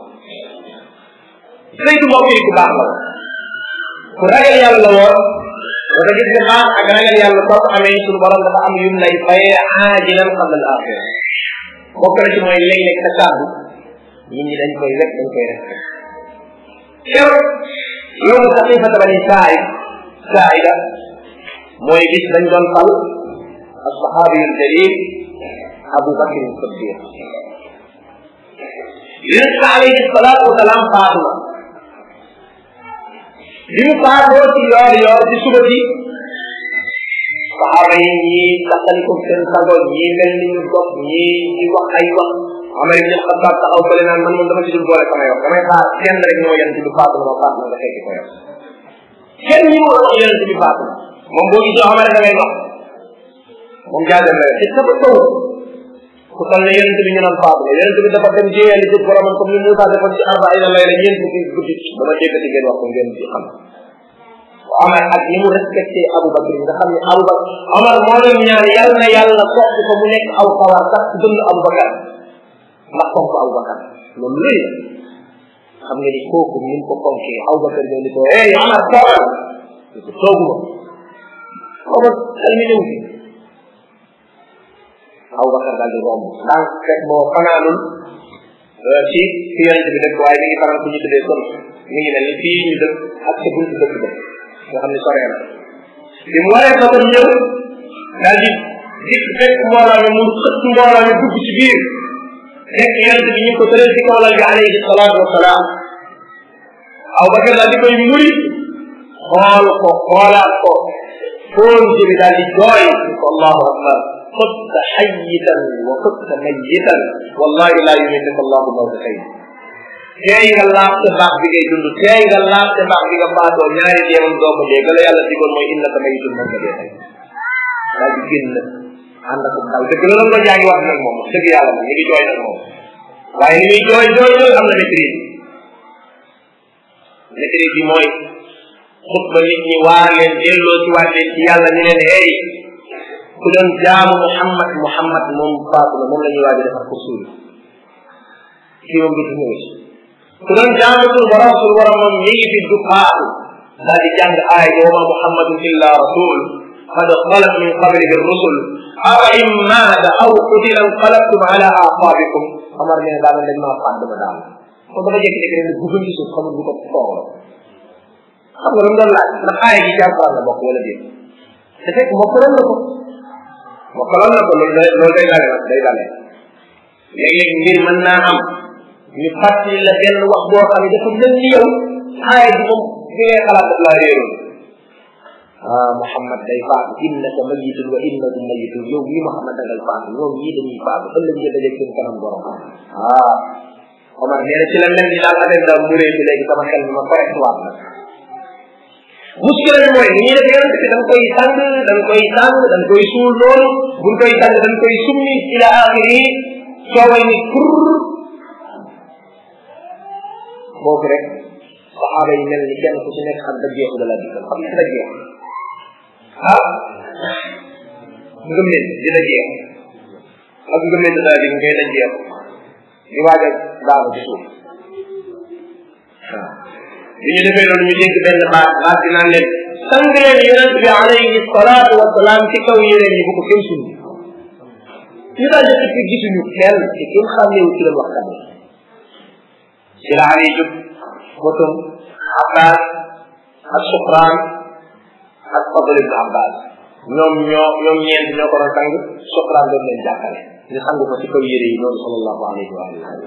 Zayd mbokk yi ku baax la ku ragal yàlla la woon dafa gis ne baax ak ragal yàlla soo ko amee suñu borom dafa am yum lay fayee aajilan qabla al axira bokk na ci mooy léeg-léeg sa kàddu nit ñi dañ koy wet dañ koy respecté keroog yow saxifata bani said saida mooy bis dañ doon fal alsahabi aljalil abu bakr siddiq yonent bi alayhi salatu wasalaam faatu na bi mu faatoo ci yoor yoor ci suba ci saxaaba yi ñii taxali ko seen sago ñii mel ni ñu dox ñii di wax ay wax Amar ibn Xattaab taxaw fële naan man moom dama ci dul boole samay wax damay xaar kenn rek ñoo yonent bi faatu na ma faatu na nga fekki ko yow kenn ñi moo wax yonent bi faatu moom boo gisoo Amar da ngay wax moom jaajëm la ci sa taw ku toll ne yonent bi ñu naan faatu na yonent bi dafa dem jéeyali ci boromam comme ni Moussa defoon ci arba ay na lay la ñeent fukki guddi dama jéggati ngeen wax ko ngeen ci xam Omar ak ni mu respecté Aboubacar nga xam ne Aboubacar Omar moo doon ñaan yàlla na yàlla soppi ko mu nekk aw kawar sax ci dënn Aboubacar ndax fonk Aboubacar loolu lëy xam nga ni kooku ni mu ko fonkee Aboubacar ñëw ni ko hey Omar toogal ni ko tooguma Omar xel mi ñëw fi Aboubacar daal di romb ndànk fekk boo fanaanul ci fi yonent bi dëkk waaye mi ngi fanaan fu ñu tuddee kon mi ngi mel ni fii ñu dëkk ak sa buntu dëkk ba nga xam ne soree na bi mu waree ko tam ñëw daal di dikk fekk mbooloo mi mu xëtt mbooloo mi dugg ci biir fekk yonent bi ñu ko tëral ci kawlal bi alayhi salaatu wasalaam Aboubacar daal di koy muri xool ko xoolaat ko foon ci bi daal di jooy ni ko allahu akbar خذت حيتا وخذت ميتا والله لا يميتك الله موتتين tey nga laaf te baax bi ngay dund tey nga laaf te baax bi nga faatoo ñaari deewam doo ko dee la yàlla digoon mooy innaka mayitun moom nga dee tey daal di génn ànd ak daw dëgg la nga jaa ngi wax nag moom dëgg yàlla moom ñu ngi jooy nag moom waaye ni muy jooy jooy jooy am na maîtrise maîtrise bi mooy xutba nit ñi waar leen delloo ci waat leen ci yàlla ñu leen hey ku doon jaamu Muhammad Muhammad moom faatu na moom la ñuy waaj a defar ko suul kii moom du ñëw si ku doon jaamu suñu borom suñu borom moom mi ngi fi du faatu daal di jàng aay bi wama Muhammadun illa rasul qad xalat min qablihi rusul awa in maata aw qutila inqalabtum ala aqabikum Omar ne daal dañ maa faat dama daal kon dafa jékki-jékki rek ne gugum ci suuf xamul bu ko toogalo xam nga lu mu doon laaj ndax aay gi ci alquran la bokk wala déet te fekk mokkaloon na ko mokkaloon na ko loolu day loolu day dale nag day dale léeg-léeg mbir mën naa am ñu fàttali la benn wax boo xam ne dafa mel ni yow aaya bi moom bi ngay xalaat daf laa réeroon ah Muhammad day faatu innaka mayitun wa innahum mayitun yow mii Muhammad da ngay faatu ñoom ñii dañuy faatu ëllëg nga dajeeg seen kanam borom ah Omar nee na ci la mel ni daal affaire daal mu réew léegi sama xel mi ma correct waat nag muskila bi mooy ni ñuy def yonent bi dañ koy tàng dañ koy tàng dañ koy suul loolu buñ koy tàng dañ koy summi ila axiri cooway ni pour boobu rek saxaaba yi mel ni kenn ku ci nekk xam dëggeeku da la dikkal xam nga dëggeeku ah ngëmmen di dëggeeku ak ngëmmen da di ngay dëggeeku di waaj a daanu ci suuf waaw bi ñu defee loolu ñu dégg benn baat baat bi naan leen sang leen yonent bi alayhi salaatu wa salaam ci kaw yéreem yi bu ko kenn suñu ñu daal di ci gisuñu kenn te kenn xàmmeewu ci leen waxtaan ci la Ali jóg motom Abbas ak Sufraan ak Fadl ibn Abbas ñoom ñoo ñoom ñeent ñoo ko doon sang Sufraan doon leen jàppale ñu sang ko ci kaw yére yi noonu sallallahu alayhi wa sallam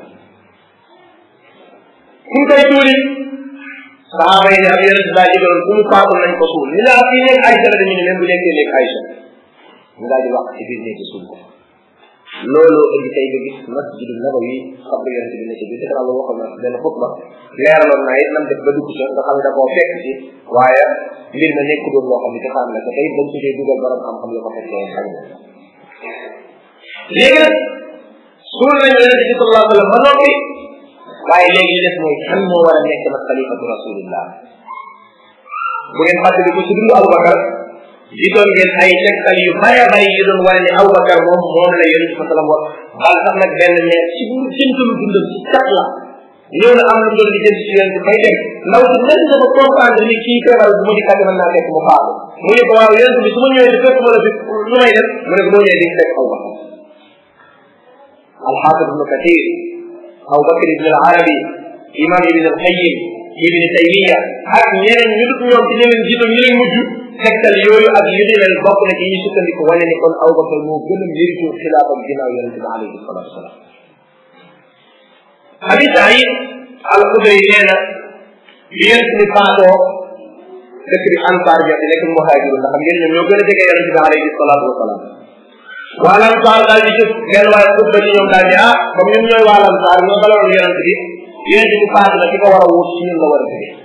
kuñ koy tuuri saxaaba yi ne ab yonent daa jëgaloon bu mu faatu nañ ko suul ñu laa fii nekk Aïcha la dañu ne même bu nekkee nekk Aïcha ñu daal di wax ci biir nekk suul ko looloo indi tey nga gis masjidu nabawi xabru yonent bi ne ci biir te loolu waxoon na benn xutba leeraloon naa it nam def ba dugg ca nga xam ne da koo fekk ci waaye mbir ma nekk doon loo xam ne ci xam la te tey dañ ci dee dugal borom xam-xam la ko fekkee woon xam léegi nag suul nañ yonent bi sallallahu alayhi wa sallam ba noppi waaye léegi li des mooy kan moo war a nekk nag xalifatu rasulillah bu ngeen fàttali ko ci dundu Aboubacar gisoon ngeen ay tegtal yu bare bare yu doon wane ne Aboubacar moom moom la yonent bi sallam wax bal sax nag benn ne ci bu jëntalu dundam ci cat la ñëw na am lu doon di jëm ci yonent bay dem ndaw si nekk dafa comprendre ni kii feebar bu ma dikkaate mën naa fekk mu faatu mu ne ko waaw yonent bi su ma ñëwee di fekk ma la fi lu may def mu ne ko boo ñëwee di fekk Aboubacar alxaafid ibnu kathir Abu Bakr ibn al-Arabi imam ibn al-Qayyim ibn Taymiya ak ñeneen ñu dut ñoom ci ñeneen jiitu ñu leen mujj tegtal yooyu ak yu di mel bokk na ci ñu sukkandiku wane ni kon Abu Bakr moo gën a mérite xilaafam ginnaaw yonente bi alayhi salatu wasalaam Abi Saïd al-Xudri nee na bi yonente bi faatoo dëkk bi Ansaar ja di nekk muhaajiru ndax xam ngeen ñoom ñoo gën a jege yonente bi alayhi salatu wasalaam waa Ansaar daal di jóg benn waaye xutba ci ñoom daal di ah comme ñun ñooy waa Ansaar ñoo balaloon yonent bi yonent bi faatu na ki ko war a wut ci ñun la war a jóge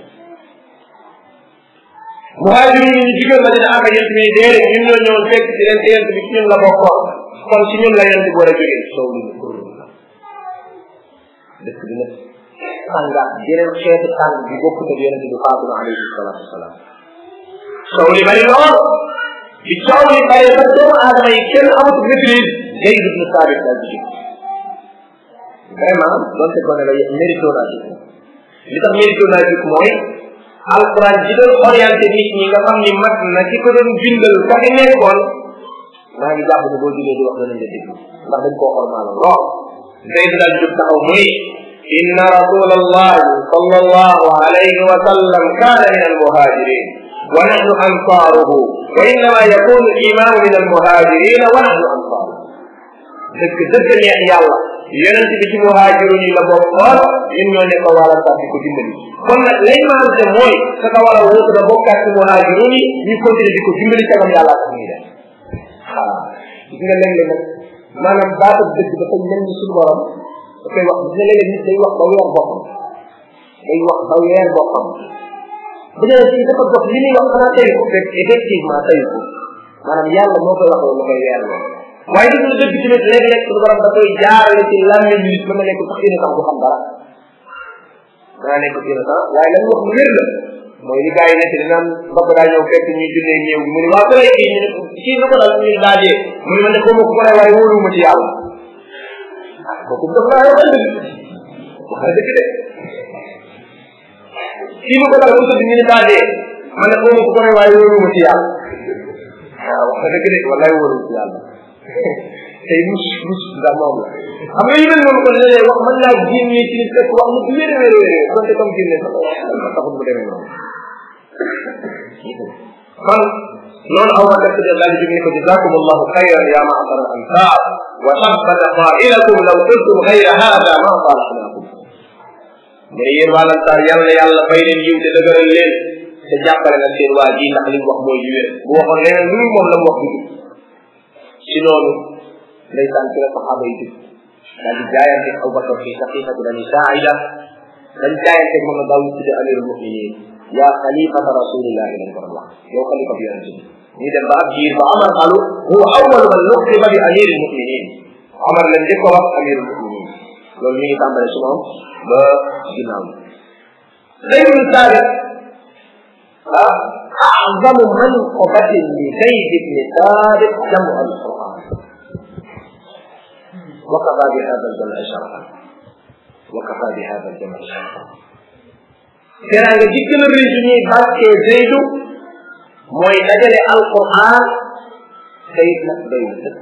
muhaajir yi ñu jigéen ma dina am ak yonent bi déedéet ñun ñoo ñëwoon fekk ci leen te yonent bi ci ñun la bokkoon kon ci ñun la yonent bi war a jóge soow li kur dëkk bi nag tàngaat yeneen xeetu tàng bi bokkut ak yonent bi faatu na alayhi salatu wasalaam coow li bari lool bi coow li bari ba doomu aadama yi kenn amatu maîtrise ngay dugg na saabit daal di vraiment donte ko ne la mérito naa ci li tax mérito naa ci mooy alquran ji doon orienté nit ñi nga xam ni mat na ki ko doon bindal fa nga nekkoon maa ngi jàpp ne boo jógee di wax danañ la déglu ndax dañ koo xormaaloon lool zayd daal jóg taxaw mu ni inna rasul allah sal allahu alayhi wa sallam kaana min almuhajirin wa nahnu ansaaruhu wa innama yakunu alimamu min almuhajirin wa nahnu ansaaruhu dëgg dëgg neex yàlla yonent bi ci muhaajiroon yi la bokkoon ñun ñoo nekk wala sax di ko dimbali kon nag lay maante mooy sa ka war a wutu da bokkaat ci muhaajiroon yi ñu continuer di ko dimbali sagam yàlla tax ñuy def waaw gis nga léeg-léeg nag maanaam baatu dëgg dafa mel ni suñu borom da koy wax gis nga léeg-léeg nit day wax ba weer boppam day wax ba weer boppam bu dee ci dafa dox li muy wax xanaa tey ko fekk effectivement tey ko maanaam yàlla moo koy wax lu koy weer loolu waaye gis nga dëgg tamit léeg-léeg suñu borom da koy jaarale ci làmmiñ nit mën na nekk sax innocent du xam dara dana nekk innocent waaye lan wax lu wér la mooy li gars yi nekk di naan bokk daa ñëw fekk ñuy jullee néew bi mu ne waa ko lay kii ñu ne kii lu ko dal ñu daajee mu ne man de xawma ku ko lay waaye wóoruma ci yàlla ah kooku daf naa waxal dëgg waxal dëgg de kii lu ko dal mu tëdd ñu ne daajee man de xawma ku ko lay waaye wóoruma ci yàlla waaw wax dëgg de wallaay wóoruma ci yàlla tey mus mus ndax moom la xam nga yu mel noonu kon léeg wax mën laa génnee ci nit fekk wax mu bu wér wér wér donte comme génne sax taxul mu demee noonu kon noonu aw def de daal di jóg ni ko jazakum allahu xayran ya maasara al ansar wa tabbata qailakum law qultum xayra hada ma salaxnakum mais yéen waa lansaar yàlla yàlla fay leen yiw te dëgëral leen te jàppale nag seen waa ji ndax li mu wax mooy yu wér bu waxoon leneen lu moom la mu wax dugg ci noonu ndeysaan ci la saxaaba yi dugg daal di jaayante Abu Bakar fi saqiifati bani Saaida dañ jaayante moom la daaw tudde amirul muminin yaa xalifata rasulillahi lañ ko doon wax yow xalifa bi yonente bi ñu dem ba ab jiir ba Omar xalu huwa awwalu man nuqiba bi amiril muminin Omar lañ njëkk a wax amirul muminin loolu mi ngi tàmbale ci moom ba ginnaaw Zayd bin Saabit ah أعظم منقبة لزيد بن ثابت جمع القرآن وكفى بهذا الجمع شرفا وكفى بهذا الجمع شرفا tera nga ji gën a rëy su ñuy bàkkee Zeydu mooy dajale alquran Zeyd nag doy na dëkk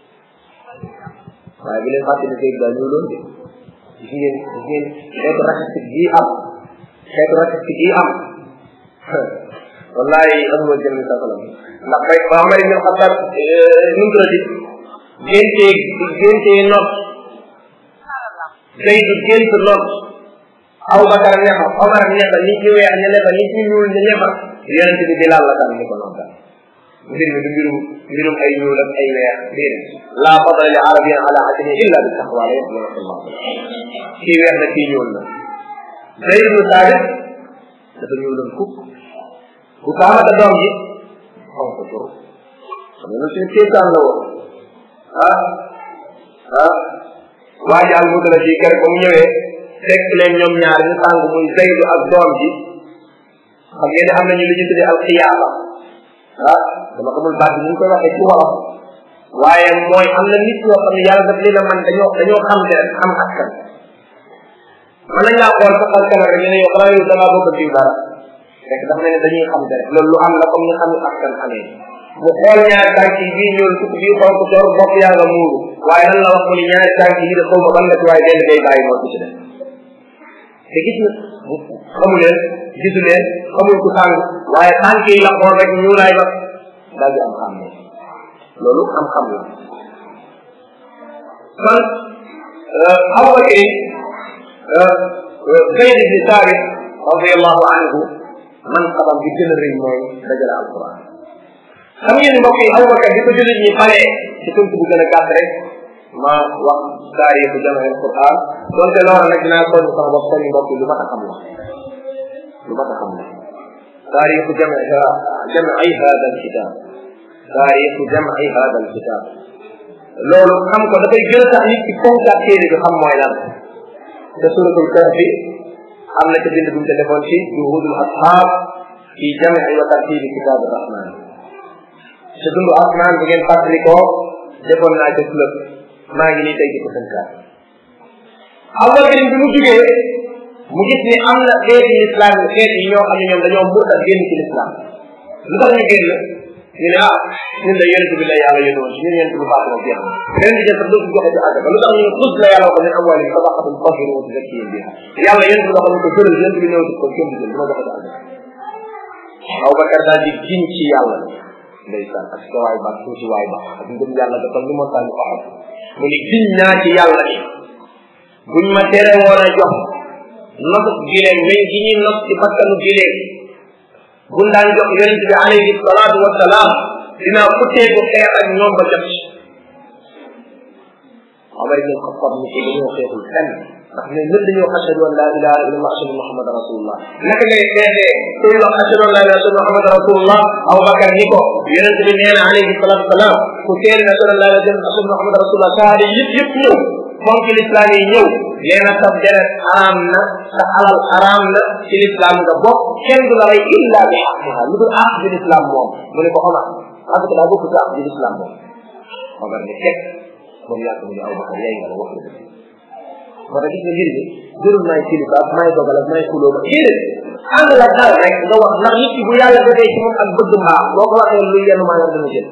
waaye bi leen fàtte ne Zeyd daa ñëw loon de gis ngeen gis ngeen xeetu racistique bii am xeetu racistique bii am wallahi amuma jëm sa salam ndax bay ba Omar ibn Xattaab nu mu tuddati géntee géntee not Zeydu gént not Abu Bakar ne fa Omar ne fa nit ñu weex ñu ne fa nit ñu ñuul ñu ne fa yonente bi Bilaal la tam ni ko noonu tam mbir mi du mbirum mbirum ay ñuul ak ay weex déedéet la fadla li arabiyyin ala ajami illa bi taqwa la yaqulu allah kii weex na kii ñuul na Zayd ibn Saabit dafa ñuuloon kuk ku kaamata doom ji xaw ko tur xam nga suñu kéetaan la woon ah ah waaji al mutala fii kër ba mu ñëwee fekk leen ñoom ñaar ñu tàng muy Zaydu ak doom ji xam ngeen ne am nañu lu ñu tuddee alxiyaaba ah dama xamul baat bi ñu koy waxee ci wolof waaye mooy am na nit ñoo xam ne yàlla daf leen a man dañoo dañoo xam te rek xam askan mën nañ laa xool sa xal kanam rek ñu ne yow xanaa yow da ngaa bëgg a diw dara fekk dafa mel ne dañuy xam te rek loolu lu am la comme ñu xam askan xamee mu xool ñaari tànk yi bii ñuul sukk bii xonk cor bopp yaa nga muuru waaye lan la wax mu ni ñaari tànk yi de xaw ma ban la ci waaye benn day bàyyi moo ci def te gis na xamu leen gisu leen xamul ku tàng waaye tànk yi la xool rek ñuulaay ba daal di am xam ne loolu xam-xam la kon Abu Bakr Zayd ibn Thabit radiallahu anhu man xabam bi gën a rëy mooy dajale alquran xam ngeen ni mbokk yi Abu Bakr di ko jullit ñi pare ci tënk bu gën a gàtt rek ma wax taarixu jamael quran donte loola nag dinaa soññ sama bopp soññ mbokk yi lu mat a xam la lu mat a xam la taarixu jame jamai hada alkitab taarixu jamai hada alkitab loolu xam ko dafay gën a tax nit ki fonkaat téere bi xam mooy lan te suratul kahfi am na ca bind bu mu te defoon ci juhudul ashab fi jam'i wa tartibi kitab rahman sa dundu asmaan bu ngeen fàttali ko defoon naa ca club maa ngi nii tey di ko tënkaat awal bi mu jugee mu gis ni am na xeeti islam yi xeet yi ñoo xam ne ñoom dañoo murtat génn ci l'islam lu tax ñu génn ñu ne ah ñun de yonent bi la yàlla yónni woon ci ñun yonent bi baax na jeex na ren di jël sax dootu joxe ci àgg lu tax ñu xus la yàlla ko min amwali sadaqatun tahir wa tuzakkihim biha yàlla yonent bi waxoon ko jëlal yonent bi ñëw ci ko kenn du jël duma joxe ci àgg Abubakar daal di giñ ci yàlla ndeysaan ak sa waay baax tuuti waay baax ak ngëm yàlla dafa ni moo tànn ko xam mu ni giñ naa ci yàlla ni buñ ma tere woon a jox nosu gileem meñ gi ñuy nos ci bakkanu gileem buñ daan jox yonent bi alayhi salaatu wasalaam dinaa futteeku xeex ak ñoom ba jot Omar ibn Xattab ni ko dañoo xeexul fenn ndax ñoom ñëpp dañoo ashhadu an laa ilaha illa allah ashhadu muhammad rasulullah naka ngay xeexee kuy wax ashhadu an laa ilaha illa muhammad rasulullah Abubakar ni ko yonent bi nee na alayhi salatu wasalaam ku seeri na ashhadu an laa ilaha illa ashhadu muhammad rasulullah sahaada yëpp yëpp ñëw fonk lislaam yi ñëw nee na sa deret xaraam na sa alal xaraam na ci lislaam nga bokk kenn du la rey illa bi xaqiha lu dul àq bi lislaam moom mu ne ko Omar parce que daa bokk ci àq bi lislaam moom Omar ni teg moom yàgg mu ne Abubakar yaay nga la wax la dëgg moo tax gis nga mbir mi jërul may kilifa may dogal ak may xuloo ba déedéet ànd la dal rek nga wax ndax nit ki bu yàlla defee ci moom ak bëgg mbaax boo ko waxee luy yenn maanaam dana jël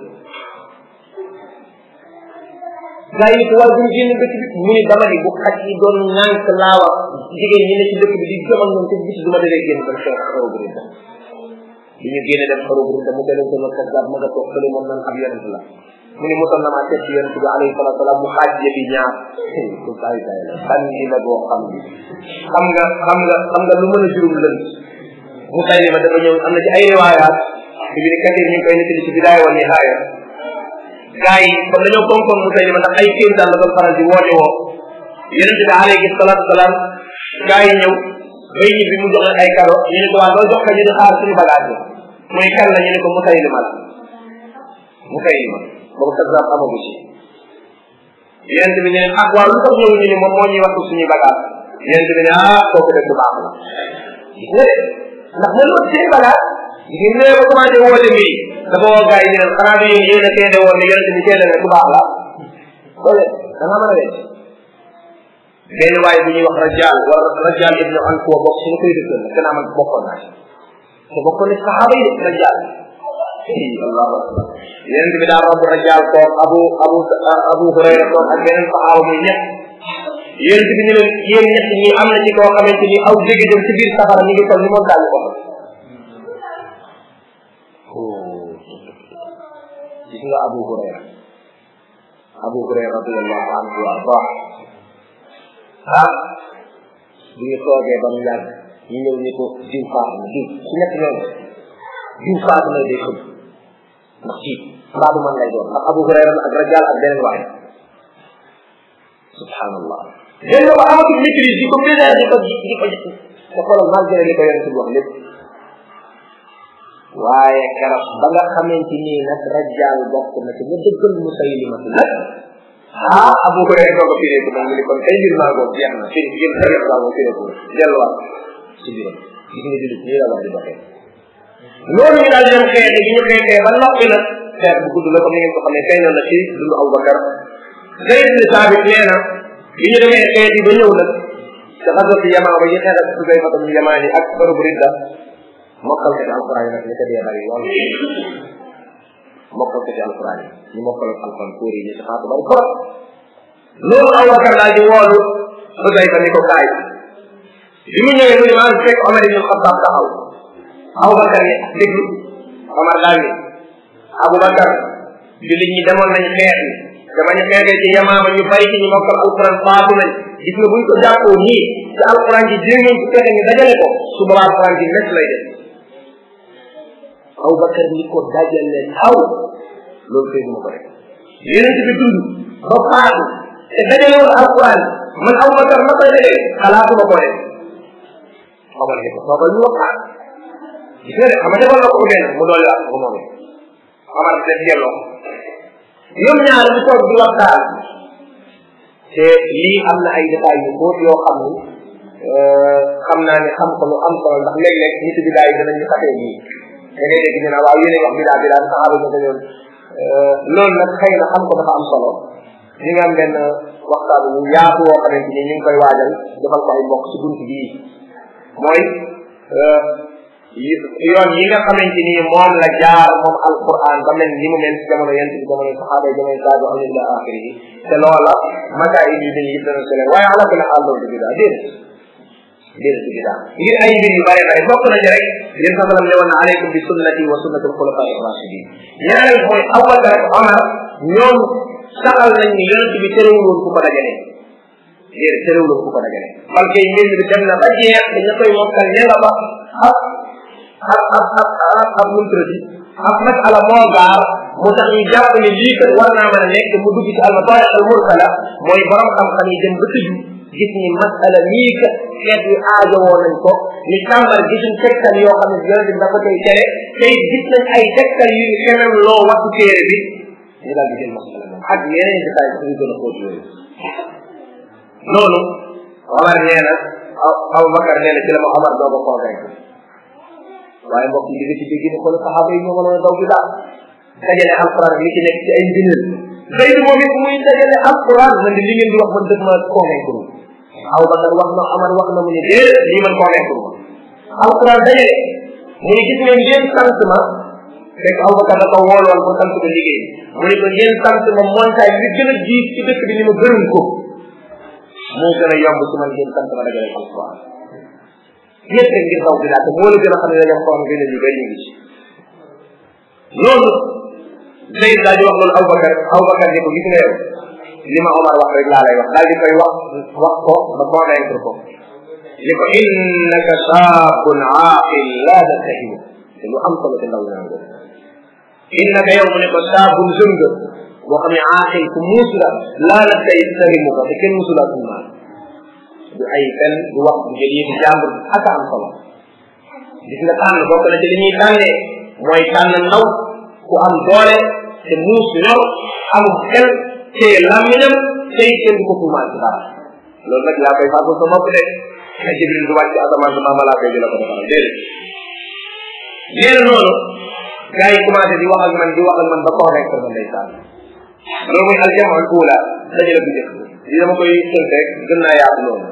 gaa yi ko waaye bu ñu génn dëkk bi mu ni dama ni bu xaj yi doon ñànk laawa jigéen ñi ne ci dëkk bi di jëm ak ñoom te gis du ma defee génn dem xeex xaru bu ridda bi ñu génne dem xaru bu ridda mu deleen ko nag kat ma nga toog fële moom nan ab yonent la mu ni musal na maa seet ci yonent bi alayhi salatu salaam mu xaaj yëfi ñaar ku saay saay la sànni la boo xam bi xam nga xam nga xam nga lu mën a jurum lënt mu tay ma dafa ñëw am na ci ay riwaayaat bi bi ni katir ñu ngi koy nettali ci bidaaya wa nihaaya gaa yi comme dañoo fonkoon mu tay ma ndax ay kéem daal la doon faral di woote woo yonent bi alayhi salatu salaam gaa yi ñëw bay ñi bi mu jox leen ay kado ñu ne ko waa doo jox ka ñu di xaar suñu bagage bi muy kan la ñu ne ko mu tay ma la mu tay ma boobu kazaab amagu ci yonent bi ne leen ah waaw lu tax ñëw ñu ne moom moo ñuy wax suñuy bagage yonent bi ne ah kooku dëgg baax na gis nga de ndax mën nga seen bagage gis nga ba commencé woote mbiri dafa woo gars yi ne leen xanaa bi yéen yéen a seede woon ne yonent bi seede ne ku baax la loole da nga mën a wecc benn waaye bu ñuy wax rajal wala rajal ibnu an kuwa bokk suñu koy dëkkal la gannaaw man bokkoon naa ci te bokkoon na saxaaba yi de rajal allahu akbar yonent bi daa romb rajal toog abu abu abu hurayra toog ak beneen saxaaba muy ñett yonent bi ne leen yéen ñett ñi am na ci koo xamante ni aw dégg dem ci biir safara ñu ngi toll ni moom daal ko gis nga abu hurayra abu hurayra radiallahu anhu wa ardah ah bu ñu toogee ba mu yàgg ñu ñëw ni ko diw faatu na diw ci ñett ñoom diw faatu na day xëm ndax ci mbaadu man lay doon ndax abu hurayra ak rajal ak beneen waay subhanallah dégg nga ba amatul maîtrise di ko bésee di ko di ko te xoolal malgré li ko yonent bi wax lépp waaye keroog ba nga xamante ni nag rajal bokk na ci nga dëggal musaylimatu nag ah abu hurayra doo ko fireeku nag mu ni kon tey mbir maa ngoog jeex na fi ngeen xëy na moo fireeku delluwaat ci biiram gis nga julit nii la war di doxee loolu ñu daal di dem xeexe bi ñu xeexee ba noppi nag xeex bu gudd la comme ni ngeen ko xamee feeñoon na ci dundu Abubakar Zayd bin Saabit nee na bi ñu demee xeeti ba ñëw nag ca xasatu yamaa ba ñu xeex ak Xusayfata bin Yamaan yi ak Abu Ridda mokkal ko ci alquran yi nag li ko dee bari lool mokkal ko ci alquran yi ñu mokkal alquran tuur yi ñu ci xaatu bari trop loolu Abubakar daal di woolu Xusayfa ni ko kaay bi mu ñëwee mu ne maa ngi fekk Omar ibn Xattaab taxaw Abubakar ne déglu Omar daal ni Abubakar jullit ñi demoon nañ xeex ni dama ñu xeexee ci yamaama ñu bari ci ñu mokkal alquran faatu nañ gis nga buñ ko jàppoo nii ci alquran ji jéngeen ci fexe ñu dajale ko su boobaa alquran ji nekk lay def Abubakar ni ko dajale taw loolu koy duma ko def yonent bi dund ba faatu te dajale woon alquran man Abubakar ma ko dajale xalaatuma ko def xamal ne ko toogal ñu waxtaan gis nga de xam nga defal na ko ko benn mu doole wax ko moom xamal def yelloo ñoom ñaar ñu toog di waxtaan te lii am na ay détails yu xóot yoo xam ni xam naa ne xam ko lu am solo ndax léeg-léeg nit bi daay danañ ñu xatee nii da ngay dégg ñu naan waaw yéen wax bidaa bidaa saxaaba ñu dañoon loolu nag xëy na xam ko dafa am solo ñu ngi am benn waxtaan bu yaatu woo xamante ni ñu ngi koy waajal defal ko ay mbokk ci bunt bii mooy yoon yi nga xamante ni moom la jaar moom alquran ba mel ni mu mel ci jamono yent bi jamono saxaaba yi jamono taabi am ila axiri yi te loola makaay yi dañuy yëpp dana sele waaye ala kulli xaal loolu du bidaa déedéet déedéet du bidaa ngir ay mbir yu bare bare bokk nañu rek yéen sa salam ne woon na aleykum bi sunnati wa sunnati alxulafa irrachidin ñaareel mooy Abubakar ak Omar ñoom saxal nañ ni yonent bi terewul woon ku ko dajale déedéet terewul woon ku ko dajale parce que mbir mi dem na ba jeex dañu koy mokkal ña nga ba ak ak ak ak ak ak muntrati ak masala moo gaar mu tax ñu jàpp ne lii kat war naa mën a nekk mu dugg ci almatariq al mursala mooy borom xam-xam yi dem ba tëju gis ni masala mii kat xeet yu aajowoo nañ ko ni tàmbar gisuñ tegtal yoo xam ne yonente bi dafa koy tere tey gis nañ ay tegtal yu ñu xemem loo wattu téere bi ñu daal di jël masala moom ak yeneen détail sax yu gën a xóot yooyu loolu Omar nee na Abu Bakar nee na ci la ma Omar doo ko convaincre waaye mbokk yi di nga ci dégg ne xool saxaaba yi ñoo mënoon a daw bi daal dajale alquran li ci nekk ci ay mbinal Zayd moom it muy dajale alquran man di li ngeen di wax man dëgg ma convaincre Abu Bakar wax na Omar wax na mu ne déedéet lii man convaincre ma alquran dajale mu ne gis ngeen ngeen sant ma fekk Abu Bakar da ko wooloon ko sant ko liggéey mu ne ko ngeen sant ma montagne bi gën a jiit ci dëkk bi ni ma gërëm ko moo gën a yomb ci man ngeen sant ma dajale alquran ñëpp rek ngir daw bi daal te moo la gën a xam ne dañoo xool gën a ñu bëri ñu ngi ci loolu Zayd daal di wax loolu Aboubacar Aboubacar ni ko gis nga yow li ma Omar wax rek laa lay wax daal di koy wax wax ko ba convaincre ko ni ko innaka saabun aaqil laa tattahimu te lu am solo te ndaw ñaan ko innaka yow mu ne ko saabun jeune nga boo xam ne aaqil ku muus la laa tattahimu ko te kenn musulaa suñu du ay fen du wax du jël yëfi jàmbur ak am solo gis nga tànn bokk na ci li ñuy tànnee mooy tànn ndaw ku am doole te muus ñor am xel te làmmiñam tey kenn du ko tuumaal ci dara loolu nag laa koy fàggu sa bopp de na jibril du wàcc asamaan si maama laa koy di la ko defal déedéet nee na noonu gars yi commencé di wax ak man di wax ak man ba convaincre ma ndeysaan loolu mooy aljamaa al ula dajale bu njëkk li dama koy tënk rek gën naa yaatu loolu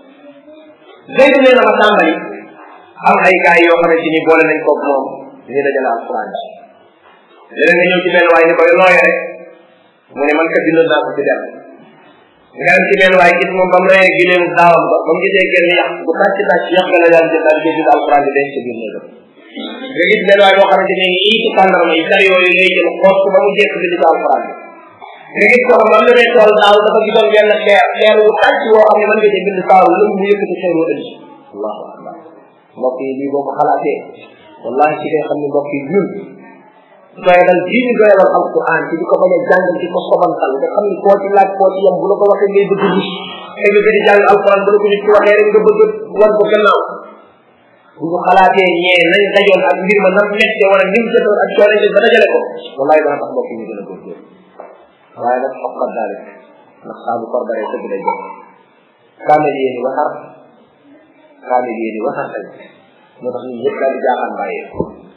Zayd nee na ma tàmbali am ay gars yoo xamante ni boole nañ ko moom ñu dajale alquran leneen nga ñëw ci benn waay ni koy looye rek mu ne man kat bindoon naa ko ci dem nga dem ci benn waay gis moom ba mu reyee gileem daawam ba ba mu gisee genn yàq bu tàcc tàcc yàq la daan jël daal di bind alquran bi denc ci biir néegam nga gis benn waay boo xamante ni nii ci tàndarma yi dar yooyu lay jël xoos ko ba mu jekk bind ci alquran bi nga gis ko xam ne day tool daaw dafa gisoon benn xeer xeer wu tàcc woo xam ne mën nga ci bind saaw lu mu yëkkati xeer wu ëndi allahu akbar mbokk yi lii boo ko xalaatee wallahi ci ngay xam ne mbokk yi ñun doyadal diini doyadal alquran ci di ko bañ a jàngal ci ko sobantal nga xam ni koo ci laaj koo ci yem bu la ko waxee ngay bëgg gis ay nga di jàng alquran bu la ko nit ci waxee rek nga bëgg wan ko gannaaw bu ñu xalaatee ñee nañ dajoon ak mbir ma nam nekk wala ni mu jëtoon ak coono ba dajale ko wallahi dana tax mbokk yi ñu gën a góorgóorlu waaye nag xoqat daalik ndax saa bu korbaree dëgg day jot kaamel yéeni waxar kaamel yéeni waxar tamit moo tax ñun ñëpp daal di jaaxaan bàyyee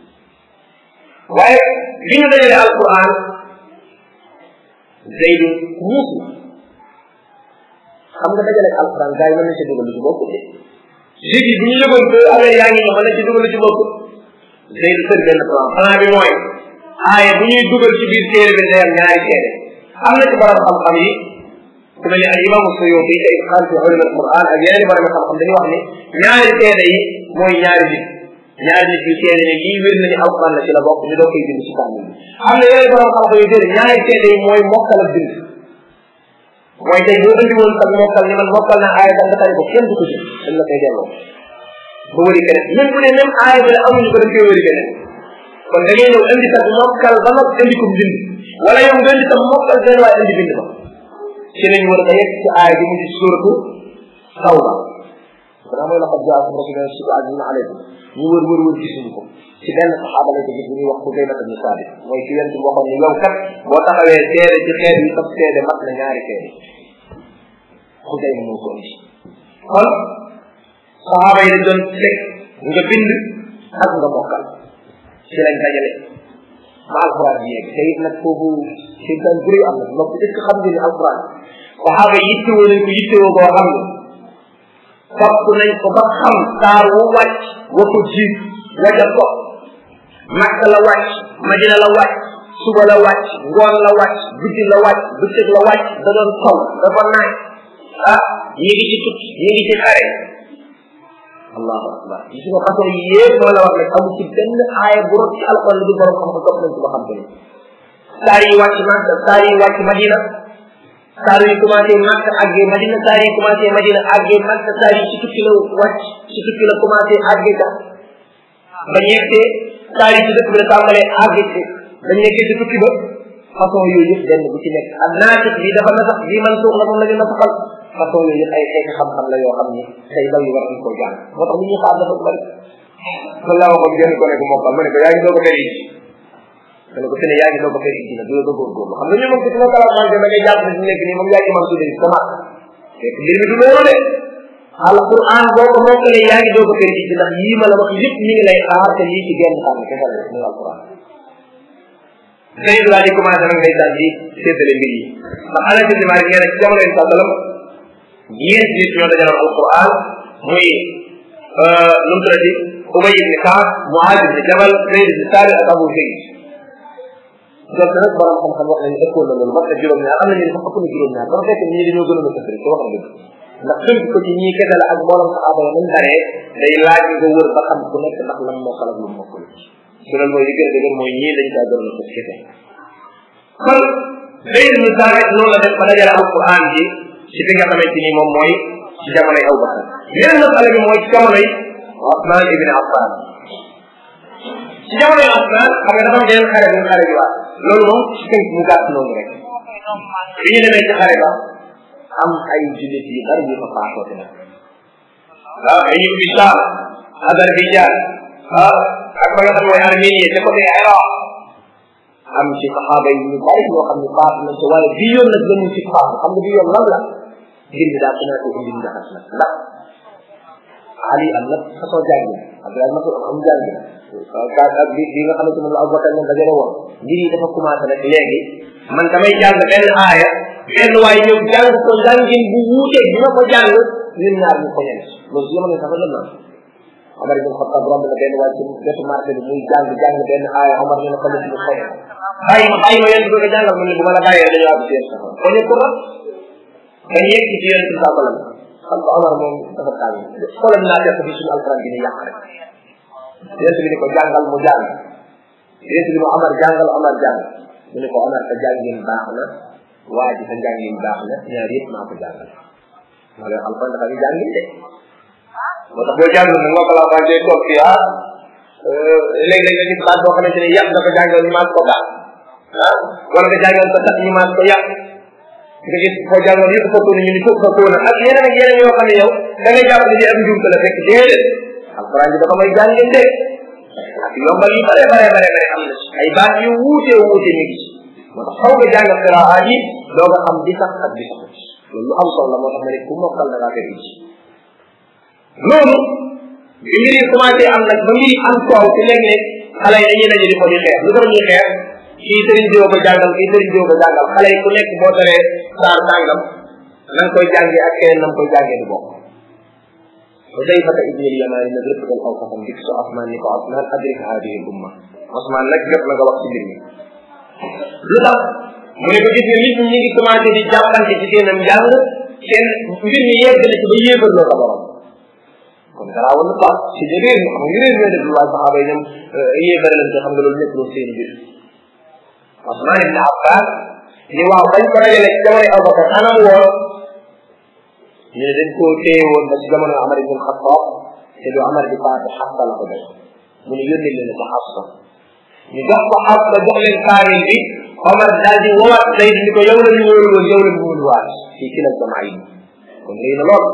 waaye bi ñu dajale alquran zaydu muusu xam nga dajale alquran gars yi mën nañ ci dugal lu ci bokk de léegi bu ñu yëgoon que affaire yaa ngi ñëw mën nañ ci dugal lu ci bokk zaydu tër benn plan plan bi mooy aaye bu ñuy dugal ci biir téere bi day am ñaari téere am na ci borom xam-xam yi ku mel ni al imam suyuti te xam fi ulum al quran ak yeneen borom xam-xam dañuy wax ni ñaari téere yi mooy ñaari nit ñaari nit yu seede ne lii wér nañu alquran la ci la bokk ñu doo koy bind ci kaamil bi am na yeneen borom xam-xam yu déedéet ñaari seede yi mooy mokkal ak bind mooy tey boo indi woon sax mokkal ni man mokkal na aaya nga tari ko kenn du ko jël dañ la koy delloo ba wëri keneen même bu ne même aaya bi la amuñu ko dañ koy wëri keneen kon da ngay ñëw indi sax mokkal ba nag indi ko bind wala yow nga indi tam mokkal benn waaye indi bind ba ci lañ war a yegg ci aaya bi mu ci suratu tawba dana mooy laqad jaakum rasulun suku azizun alaykum ñu wër wër wër gisuñu ko ci benn saxaaba lañ ko gis bu ñuy wax Xudayma ibn Saabit mooy ci yent waxoon ni yow kat boo taxawee seede ci xeet yi sab seede mat na ñaari seede Xudayma moo ko indi kon saxaaba yi dañ doon fekk nga bind ak nga mokkal ci lañ dajale ba alquran bi yegg te it nag foofu seytaan bu rëy am na donc est ce que xam nga ni alquran saxaaba yi yittewoo nañ ko yittewoo boo xam ne topp nañ ko ba xam saar wu wàcc wa ko jiit waja ko makka la wàcc madina la wàcc suba la wàcc ngoon la wàcc guddi la wàcc bëccëg la wàcc da doon taw dafa naaj ah ñi ngi ci tukki ñi ngi ci xare allahu akbar gis nga façon yi yëpp moo la wax nag amul ci benn aaya bu rot ci alquran lu du borom xam ko topp nañ ko ba xam ko ni saar yi wàcc makka saar yi wàcc madina saar yi commencé makka àggee madina saar yi commencé madina àggee makka saar yi ci tukki la wàcc ci tukki la commencé àggee ka ba ñettee saar yi ci dëkk bi la tàmbalee àggee ci ba nekkee ci tukki ba façon yooyu yëpp benn bu ci nekk ak naatib bi dafa na sax bii man suux la moom la ñu nasaxal façon yooyu yëpp ay xeeti xam-xam la yoo xam ni say ndaw yi war nañ koo jàng moo tax li ñuy xaar dafa bëri man laa waxoon genn ko ne ko mokkal ma ne ko yaa ngi doog a feri ma ne ko fi ne yaa ngi doog a feri dina du la doog a góorgóorlu xam nga ñu moom ci sama kalaamante da ngay jàpp ne fi nekk nii moom yaa ngi man tudde sama fekk mbir mi du loolu de alquran boo ko mokkalee yaa ngi doog a feri ci ndax yii ma la wax yëpp mi ngi lay xaar te lii ci genn xam kese la muy alquran tey daal di commencé nag ndeysaan di séddale mbir yi ndax ala ci dimaari nee na ci jamono yi sallam ñeent nit ñoo dajaloon alquran muy nu mu tuddati ubay ibni kaab muaad ibni jabal zayd ibni saabit ak abu zayd donc nag borom xam-xam wax nañu ëppoon na loolu mat na juróom-ñaar am na ñu ne sax ëpp na juróom-ñaar dafa fekk ñii dañoo gënoon a tëfri te wax na dëgg ndax tënk ko ci ñii kese la ak mboolem saxaaba yi nañ daree day laaj nga wër ba xam ku nekk ndax lan mokkal ak lu mokkul su loolu mooy li gën a dëgër mooy ñii dañ kaa gënoon a tëf kese kon Zayd ibn Saabit noonu la def ba dajale alquran ji ci fi nga xamante ni moom mooy ci jamonoy Abu Bakar yeneen masala bi mooy ci jamonoy Osman ibn Affan ci jamonoy Osman xam nga dafa am yeneen xare bu xare bi waat loolu moom ci tënk mu gàtt noonu rek bi ñu demee ci xare ba am ay jullit yu bari yu fa faatoote nag waaw ay ñu ubbi Saam Azerbaïdjan ah ak ba nga xam mooy Arménie te côté Irak am ci saxaaba yi ñu bari ñoo xam ne faatu nañ ci waaye bii yoon nag lañu ci faatu xam nga bii yoon lan la ngir mi daa commencé indi ndaxas nag ndax Ali am na façon jàngi Abdoulaye Masud am jàngi ka ak bi bi nga xamante moom la Abubakar ñoom dajale woon mbir yi dafa commencé nag léegi man damay jàng benn aaya benn waaye ñëw jàng ko jàngin bu wuuteeg bi ma ko jàng ñun ñaar ñu ko ñen loolu si jamono sax la naan Omar ibn Khattab romb na benn waay ci wetu marché bi muy jàng jàng benn aaya Omar ñu ne ko lu ko bàyyi ma bàyyi ma yéen bëgg a jàngal mu ne bu ma la bàyyee dañoo àgg ci yéen sax ko ñu ko la dañ yegg ci yéen ci sa balam xam nga Omar moom dafa tàng xoolal naa def bi suñu alquran bi ni yàq rek yéen bi ni ko jàngal mu jàng yéen bi ni Omar jàngal Omar jàng mu ne ko Omar sa jàngin baax na waa ji sa jàngin baax na ñaar yëpp maa ko jàngal wala alquran dafa ñu jàngin de moo tax boo jàng nag nga ko la wàccee toog fii ah léeg-léeg nga gis baat boo xamante ni yàq dafa jàngal ñu maas ko baax ah wala nga jàngal ko tax ñu maas ko yàq nga gis foo jàngal yëpp foofu ñu ni foofu foofu ak yeneen ak yeneen yoo xam ne yow da ngay jàpp ne di am njuumte la fekk déedéet alquran bi dafa may jàngin de ak yombal yu bare bare bare bare am na ay baat yu wuute wuute ñu gis moo tax xaw nga jàng qiraa yi doo nga xam di sax ak di sax loolu lu am solo la moo tax ma ne ku mokkal da ngaa fekk ci loolu bi mbir yi commencé am nag ba mbir yi am coow ci léeg-léeg xale yi dañuy daje di ko di xeex lu tax ñuy xeex kii sëriñ diwo ko jàngal kii sëriñ diwo ko jàngal xale yi ku nekk boo taree saar sàngam na nga koy jàngee ak keneen na nga koy jàngee du bokk Hudayfata ibn al-Yamani nag rëpp dal aw xasam dik su Osman ni ko Osman adrik hadihi umma Osman nag jot na nga wax ci mbir mi lu tax mu ne ko gis nga nit ñi ñu ngi commencé di jàppante ci seenam njàng seen mbir mi yegg na ci ba yéegal loo sa borom kon garaawal na baax ci de réer ñu xam nga réer ñooy def lu waaye saxaaba yi ñoom yéebare lañ ko xam nga loolu nekk loolu seen mbir Osman ibn Affan ni waaw bañ ko dajale ci jamono Abubakar anam woon ñu ne dañ koo téye woon ba ci jamono Amar ibn Xattaab te du Amar di faatu Xafsa la ko def mu ne yónni leen ko Xafsa ñu jox ko Xafsa jox leen kaamil bi Omar daal di woowaat Zayd ni ko yow la ñu wóolu woon yow la ñu wóolu waat fii ci la jamaa yi kon lii na lool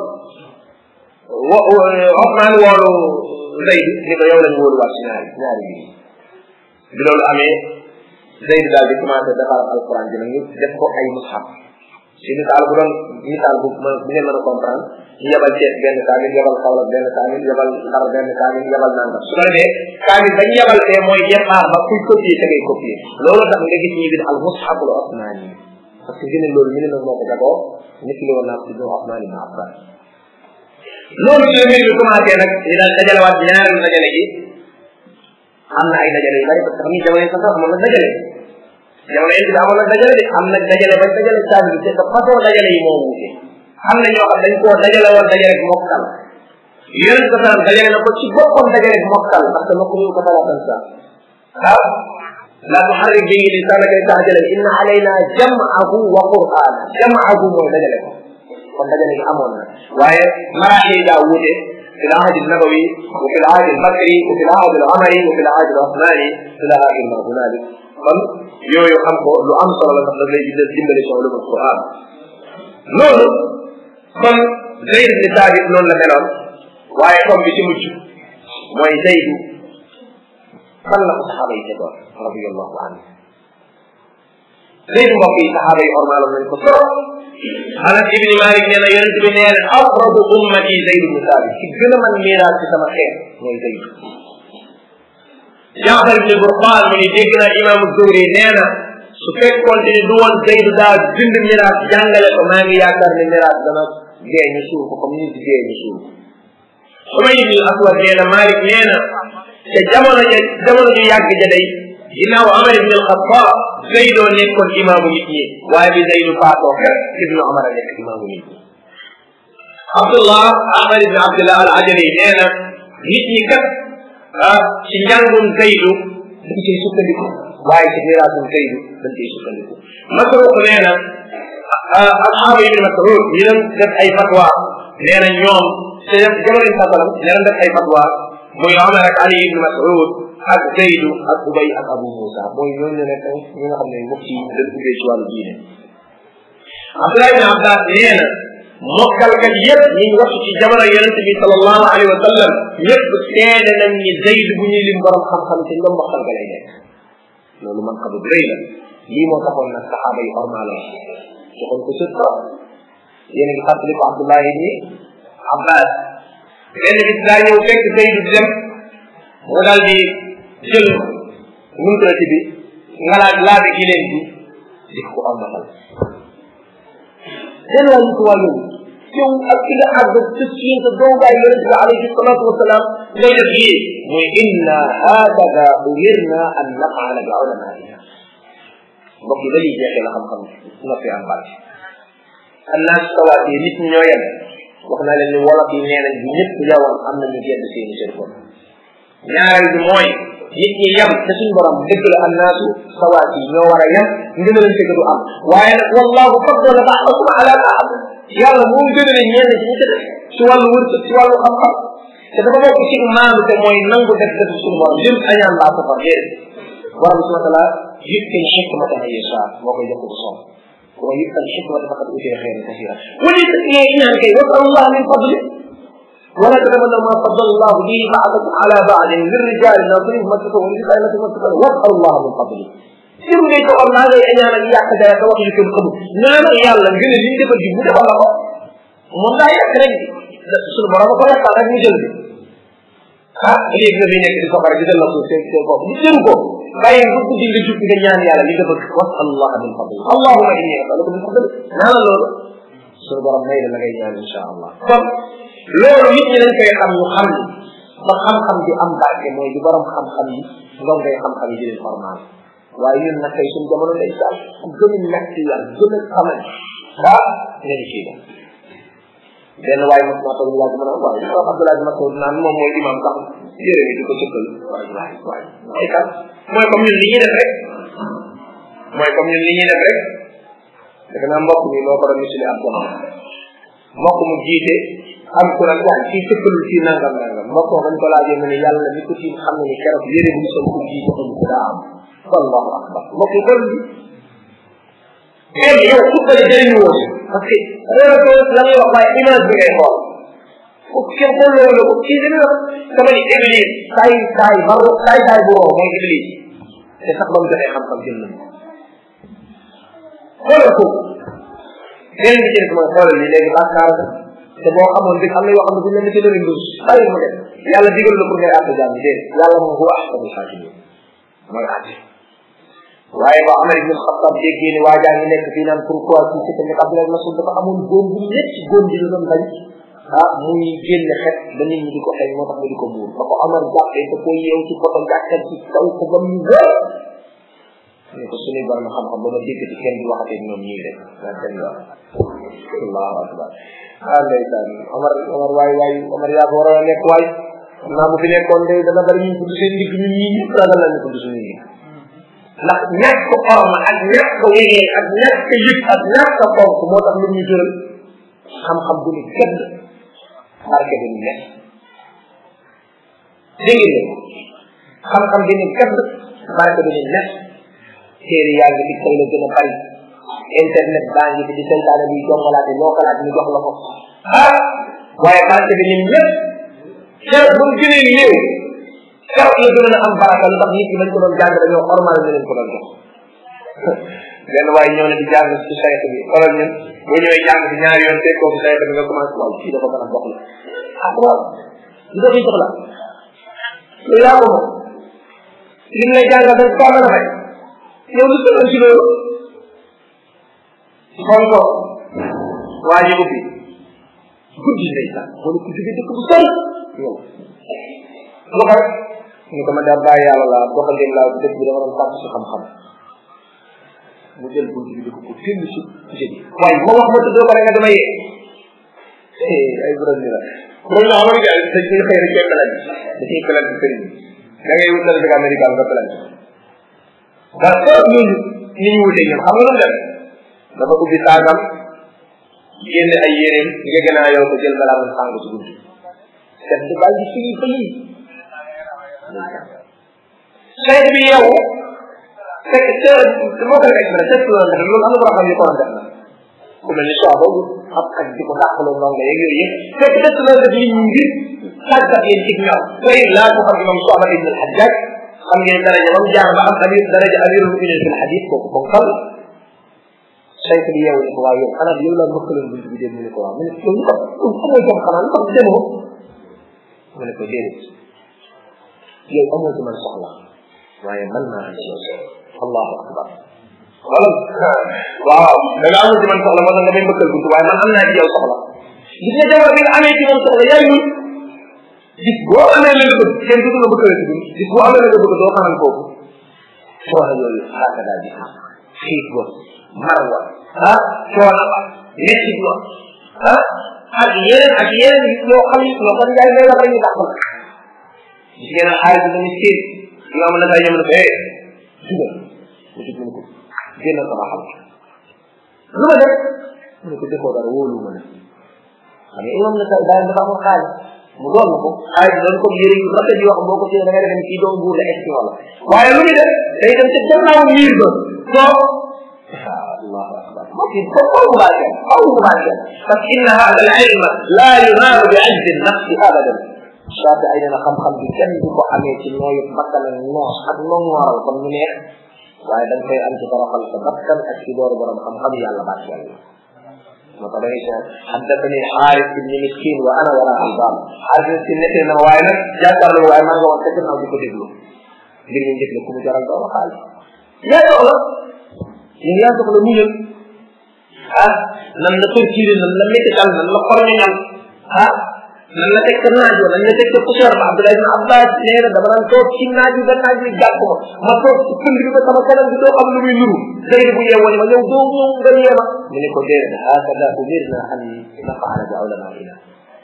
wo Osman woolu Zayd ni ko yow la ñu wóolu waat ci ñaari ñaari bi bi loolu amee Zayd daal di commencé defar alquran ji nag ñu def ko ay mushaf ci misaal bu doon misaal bu bu ngeen mën a comprendre ñu yebal Cees benn kaamil yebal Kaolack benn kaamil yebal Ndar benn kaamil yebal nangam su ko defee kaamil bañ yebal fee mooy départ ba kuy copier te ngay copier loolu tax nga gis ñu bind al mushaful osmani parce que gëne loolu ñu ne nag moo ko jagoo nit ki woon naa ko tuddoo osmani ibn abbas loolu ci la mbir bi commencé nag ñu daal dajalewaat ñaareelu dajale gi am na ay dajale yu bari parce que xam ni jamono yi sax amoon na dajale jamono yi bi amoon na dajale de am na dajale bañ dajale caabi bi te façon dajale yi moo wuute am na ñoo xam dañ koo dajale woon dajale rek mokkal yonent ko salaam dajale na ko ci boppam dajale rek mokkal parce que ma ko ñu ko talaatan sa waaw la tuharrik bihi lisanaka litahjala inna alayna jam'ahu wa qur'ana jam'ahu mooy dajale ko kon dajale gi amoon na waaye maraaxil daa wuute في العهد النبوي وفي العهد البكري وفي العهد العمري وفي العهد العثماني الى اخر ما هنالك kon yooyu xam ko lu am solo la ndax daf lay jël dimbali ci ulumul Quran loolu kon Zayd ibn Thabit noonu la meloon waaye comme bi ci mujj mooy Zayd fan la ko saxaaba yi tegoon radiyallahu anhu Zayd mbokk yi saxaaba yi ormaaloon nañ ko trop Anas ibn Malik nee na yonent bi nee na aqrabu ummati Zayd ibn Thabit ci gën a man miiraat ci sama xeet mooy Zayd Jaafar ibn Burqaan mu ni dégg naa imam Zuhri nee na su fekkoon te ni du woon Zayd daa bind miraas jàngale ko maa ngi yaakaar ne miraas dana dee ñu suul ko comme ni di dee ñu suul Umay ibn Aswad nee na Malik nee na te jamono ja jamono ju yàgg ja day ginnaaw Amar ibn al-Khattab Zaydoo nekkoon imaamu nit ñi waaye bi Zaydu faatoo kat ibnu Amar a nekk imaamu nit ñi Abdullah Ahmad ibn Abdullah al-Ajali nee na nit ñi kat ah ci njàngum Zaydu dañ cay sukkandiku waaye ci miraasum Zaydu dañ cay sukkandiku Masruq nee na asxaaba ibn Mas'ud ñi doon def ay fatwa nee na ñoom te jamono sasalam ñi doon def ay fatwa muy Omar ak Ali ibn Mas'ud ak Zaydu ak Ubay ak Abu Musa mooy ñooñu nekk ñi nga xam ne mbokk yi dañ ubbee ci wàllu diine Abdullah ibn Abbas nee na mokkalkat yëpp ñi ngi wax ci jamono yonente bi sallallahu alayhi wa sallam ñëpp seede nañ ni Zayd bu ñuy lim borom xam-xam te ñoom mokkal ga lay nekk loolu man xamu rëy la lii moo taxoon nag saxaaba yi ormaaloon joxoon ko sët trop yéen a ngi fàttali ko Abdullah ibni Abbas benn bis daa ñëw fekk Zayd di dem mu daal di jël numtrati bi nga laaj laabi gileen bi di ko ormatal seen wàllu ko wàllu yow ak ki nga àgg sa siin sa doogaay yonent bi alayhi salatu wasalaam ngay def yii muy inna hakada umirna an nafala bi ulamaina mbokk yi dañuy jeexee la xam-xam nga fi am barke annaas sawaat yi nit ñi ñoo yem wax naa leen ni wolof yi nee nañ bu ñëpp yawoon am nañu gedd seeni seen bopp ñaareel bi mooy nit ñi yem te suñ borom dëgg la annaasu sawaat yi ñoo war a yem ngënalante du am waaye nag wallahu faddala ba'dakum ala ba'd yàlla moom gënale ñenn ci ñi ci def ci wàllu wërsëg ci wàllu xam-xam te dafa bokk ci maandu te mooy nangu def def suñu borom jëm añaan laa safar déedéet borom subhanahu wa taala yëkkal xikmata man yasha moo koy jox ko soom wa yëkkal xikmata faqad utiya xeyran kasira wala ngay ñaan kay wasal allah min fadli ولا تتمنوا ما فضل الله به بعضكم على بعض للرجال ناصرين مسكوا وللنساء مسكوا واسال الله من فضله sim ngay ko am naa ngay ñaanal yàq dara ka wax yu kenn xamul ñaanal yàlla ngeen li ñu defal ji mu defal la ko moom daa yàq rek suñu borom ko yàqal rek mu jël bi ah léegi nga fi nekk di safara gisal la suuf seen seen bopp bu jëru ko bàyyi bu guddi nga jub nga ñaan yàlla li nga bëgg wasal allah min fadli allahuma inni asaluka min fadli ñaanal loolu suñu borom may la la ngay ñaan insha allah kon loolu nit ñi dañ koy xam ñu xam ni ba xam-xam bi am barke mooy di borom xam-xam yi ngom ngay xam-xam yi di leen formal waaye ñun nag tey suñu jamono lay daal ku gën a nekk yàlla gën a xamal ah nga ni kii la benn waaye mos naa toog laaj ma ne waaye li ko Abdoulaye Masoud naan moom mooy imam sax yére bi di ko sëkkal waaye waaye waaye mooy kan mooy comme ñun li ñuy def rek mooy comme ñun li ñuy def rek defe naa mbokk mi moo ko doon misili ab jamono mbokk mu jiite am ku nag waaye kii sëkkalul fii nangam nangam mbokk ma bañ ko laajee mu ne yàlla ni ko tiim xam ne ni keroog yére bu ñu sol ko jiite ko ko daa am allahu akbar mbokk yi kon léegi yow su ko jëriñu woon parce que réew la ngay wax waaye image bi ngay xool ko kenn xool loolu ko kii dina wax sama ni iblis saay saay ba saay saay bu wow mooy iblis te sax ba mu jotee xam-xam jël nañu xoolal ko beneen bi ci des mooy xoolal li léegi bàkkaar la te boo xamoon dëgg am na yoo xam ne bu ñu leen di leen dus bàyyi mu dem yàlla digal la pour ngay àtte jàmm déet yàlla moom huwa ahkamul hakimin mooy àtte waaye ba Amar ibn Xattab déggee ne waa jaa ngi nekk fii naan pourquoi ci ci tamit Abdoulaye Masoud dafa amoon góom bu métti góom bi la doon bañ ah muy génn xet ba nit ñi di ko xëy moo tax mu di ko muur ba ko Amar jàppee da ko yeew ci poto gàttal ci taw ko ba mu wér ne ko suñuy borom xam-xam ba ma dégg ci kenn di waxatee ñoom ñii rek daa dem yoon allahu akbar ah ndeysaan Omar Omar waay waay Omar yaa ko waroon a nekk waay xam naa bu fi nekkoon de dana bari ñu tudd seen ndigg ñun ñii ñëpp ragal nañu tudd suñu ndigg ndax ñàkk orma ak ñàkk wegeel ak ñàkk yëg ak ñàkk fonk moo tax lu ñu jëral xam-xam bu ni gëdd barke bi ni nekk dégg nga xam-xam bi ni gëdd barke bi ni nekk téere yaa ngi fi tey la gën a bari internet baa ngi fi di seytaane bi jombalaate loo xalaat ñu jox la ko ah waaye barke bi ni ñëpp xew bu mu gënee néew xew la gën a am baraka lu tax nit ñi dañ ko doon jàng dañoo ormal ñu leen ko doon jox benn waaye ñëw na di jàng ci sayt bi xoolal ñun boo ñëwee jàng ci ñaari yoon fekkoo ci sayt bi nga commencé waaw kii dafa gën a bokk la ah waaw li dox yi jox la yow yaa ko moom lim lay jàngal dañ ko mën a fay yow lu tëral ci loolu xool ko waa ji ubbi guddi ndeysaan wala ku jóge dëkk bu sori yow lu ko rek ñu ko ma daa bàyyi yàlla laa doxandéem laa dëkk bi dama doon tàpp si xam-xam mu jël bunt bi di ko ko fenn si si bi waaye ma wax ma tuddoo ko rek nga dama yee ay borom ni la borom la xamal nga dañ koy xëy rek cee pelal da ciy pelal ci sëriñ da ngay wut certificat médical nga pelal parce que ñooñu ni ñu wutee ñoom xam nga lu mu def dafa ubbi saagam génn ay yéreem nga gën a yow ko jël balaa man sàng ci guddi set di bàyyi di fii ba yii sayt bi yow fekk te moo ko express sept loolu def loolu am na xam yu ko def na ku mel ni soo boobu ab xaj di ko dàqaloo ndongo yeeg yooyu yëpp fekk sept loolu def nit ñi ngir tàggat leen ci ñoom koy laa ko xam imam Soxna ibn al-Hajjaj xam ngeen daraja ba mu jaar ba am amir daraja amirul muminin fil hadis kooku ko xam sayt bi yow ne ko waaw yow xanaa yow laa mëkkaloon bunt bi dem mu ne ko waaw mu ne yow ñu ko amoo jom xanaa lu tax demoo mu ne ko déedéet yow amoo ci man soxla waaye man naa am ci yow allahu akbar wala waaw da nga amul ci man soxla moo tax nga may mbëkkal bunt waaye man am naa ci yow soxla gis nga jabar bi nga amee ci moom soxla yaay ñun gis boo amee la nga bëgg kenn du la bëggale ci bunt gis boo amee la nga bëgg doo xanan kooku soxla yooyu xaaka daal di xam xiif wa mar wa ah coono ba métti wa ah ak yeneen ak yeneen yoo xam ne loo xam yaay may la rek ñu dàq la gis ngeen xaalis bi dañu séen yoo am na tay ñoom ne ko eh dugal mu jub mu ko génn sama xam lu ma def mu ne ko defoo dara wóolu ma ne xam nga imam na tay bàyyi dafa amoon xaalis mu doon na ko xaalis doon ko yëre yu rafet yoo xam boo ko téye da ngay defe kii doon buur la est wala waaye lu muy def day dem ca gannaaw miir ba toog الله اكبر ممكن تقول مباشر او مباشر بس ان هذا العلم لا ينال بعز النفس ابدا شافي اينا خم خم bi kenn du ko amee ci nooyu bakkan ak noos ak nongoral comme ñu neex waaye da nga koy am ci toroxal sa bakkan ak ci dooru borom xam-xam yàlla baax yàlla moo tax dangay soo حدثني حارث بن مسكين وانا وراء الباب حارث مسكين nettee na waaye nag jàkkaarlu waaye maa nga woon sa gannaaw di ko déglu ngir ñu njëkk la ku mu jaral doo waxaal yaa soxla yow yaa soxla muñal ah nan la torturé nan la métital nan la xorñoñal ah nan la teg naaj wa nan la teg poussière ba Abdoulaye ibn Abbas nee na dama daan toog ci naaj bi ba naaj bi jàpp ma ma toog ci pënd bi ba sama kanam bi doo xam lu muy nuru léegi bu yeewoo ne ma yow doo ñëw nga yeema mu ne ko déedéet hakada umirna an nafaala bi ulamaina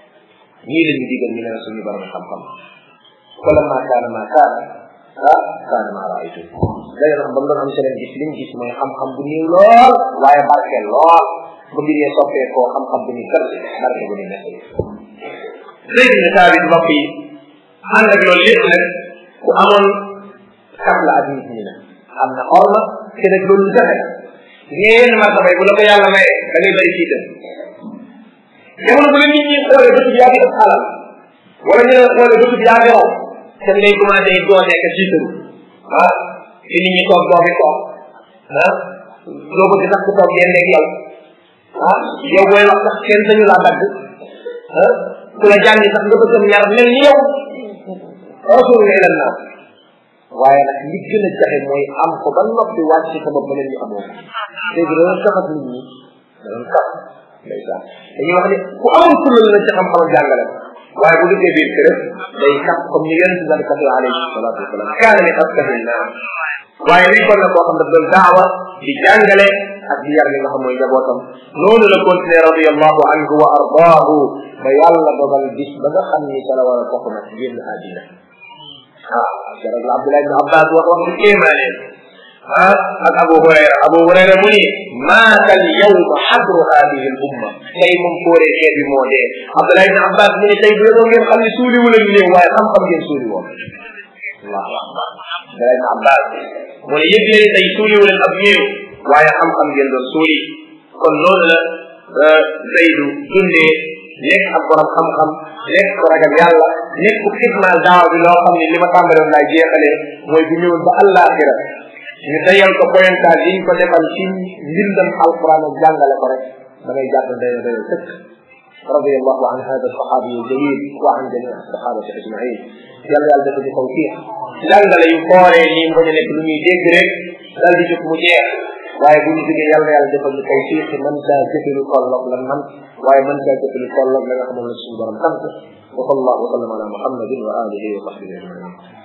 ñii la ñu digal ñu ne suñu borom xam-xam wala ma kaana ma kaana ah kaana maa raaytu day nag ba mu doon am seen gis liñ gis mooy xam-xam bu néew lool waaye barke lool bu mbir yee soppee koo xam-xam bu ni kër barke bu ni nekk léegi ne saa bi mbokk yi ànd ak loolu lépp nag ku amoon kat la ak nit ñi nag am na xorma te nag loolu lu jafe ngeen martaba bu la ko yàlla maye da ngay bëri siitam jamono bu la nit ñi xoolee bëtub yaa ngi ëpp alal wala ñu la xoolee bëtub yaa ngi raw te ngay commencé doonee ka jiitaru ah fi nit ñi toog doo fi toog ah doo bëgg sax ku toog yenn ak yow ah yow booy wax sax kenn sañu laa dagg ah ku la jàngi sax nga bëgg yar mel ni yow rasul nga ilan naa waaye nag li gën a jafe mooy am ko ba noppi wàcc sa bopp mel ni amoo léegi dana taxat nit ñi danañ tax ndeysaan dañuy wax ni ku amul fulal la ci xam-xam jàngale waaye bu duggee biir kër day kat comme ni yonent bi kat alayhi salatu wasalam kaana li aftahi naa waaye nekkoon na koo xam daf doon daawa di jàngale ak di yar li nga xam mooy njabootam noonu la continué radiallahu anhu wa ardaahu ba yàlla dogal bis ba nga xam ni sa la war a bokk nag génn àddina ah jarab la abdullah ibn abbas wax wax bu kéemaane ah ak abu hurayra abu hurayra mu ni maata al yawma xadru hadihi al umma tey moom kóoree xeet bi moo dee abdullah ibn abbas mu ni tey bu yeboo ngeen xam ne suuli wu leen néew waaye xam-xam ngeen suuli woon allahu akbar abdullah ibn abbas mu ne yëg leen tey suuli wu leen ab néew waaye xam-xam ngeen doon suuli kon loolu la zaydu dundee nekk ak borom xam-xam nekk ko ragal yàlla nekk ku xidmaal daaw bi loo xam ne li ma tàmbaloon laay jeexalee mooy bu ñëwoon ba àllaaxira ñu dayal ko pointage yi ñu ko defal ci mbindam alquran ak jàngale ko rek da ngay jàpp dayo dayo sëkk رضي الله عن هذا الصحابي الجليل وعن جميع الصحابة أجمعين yàlla yàlla dafa ñu tawfiq jàngale yu fooree nii mu bañ a nekk lu ñuy dégg rek dal di jóg mu jeex waaye bu ñu jógee yàlla yàlla defal ñu tawfiq mën caa jëfe lu tolloog lan man waaye mën caa jëfe lu tolloog la nga xam ne la suñu borom sant wa sallallahu wa sallam ala muhammadin wa alihi wa sahbihi ajmain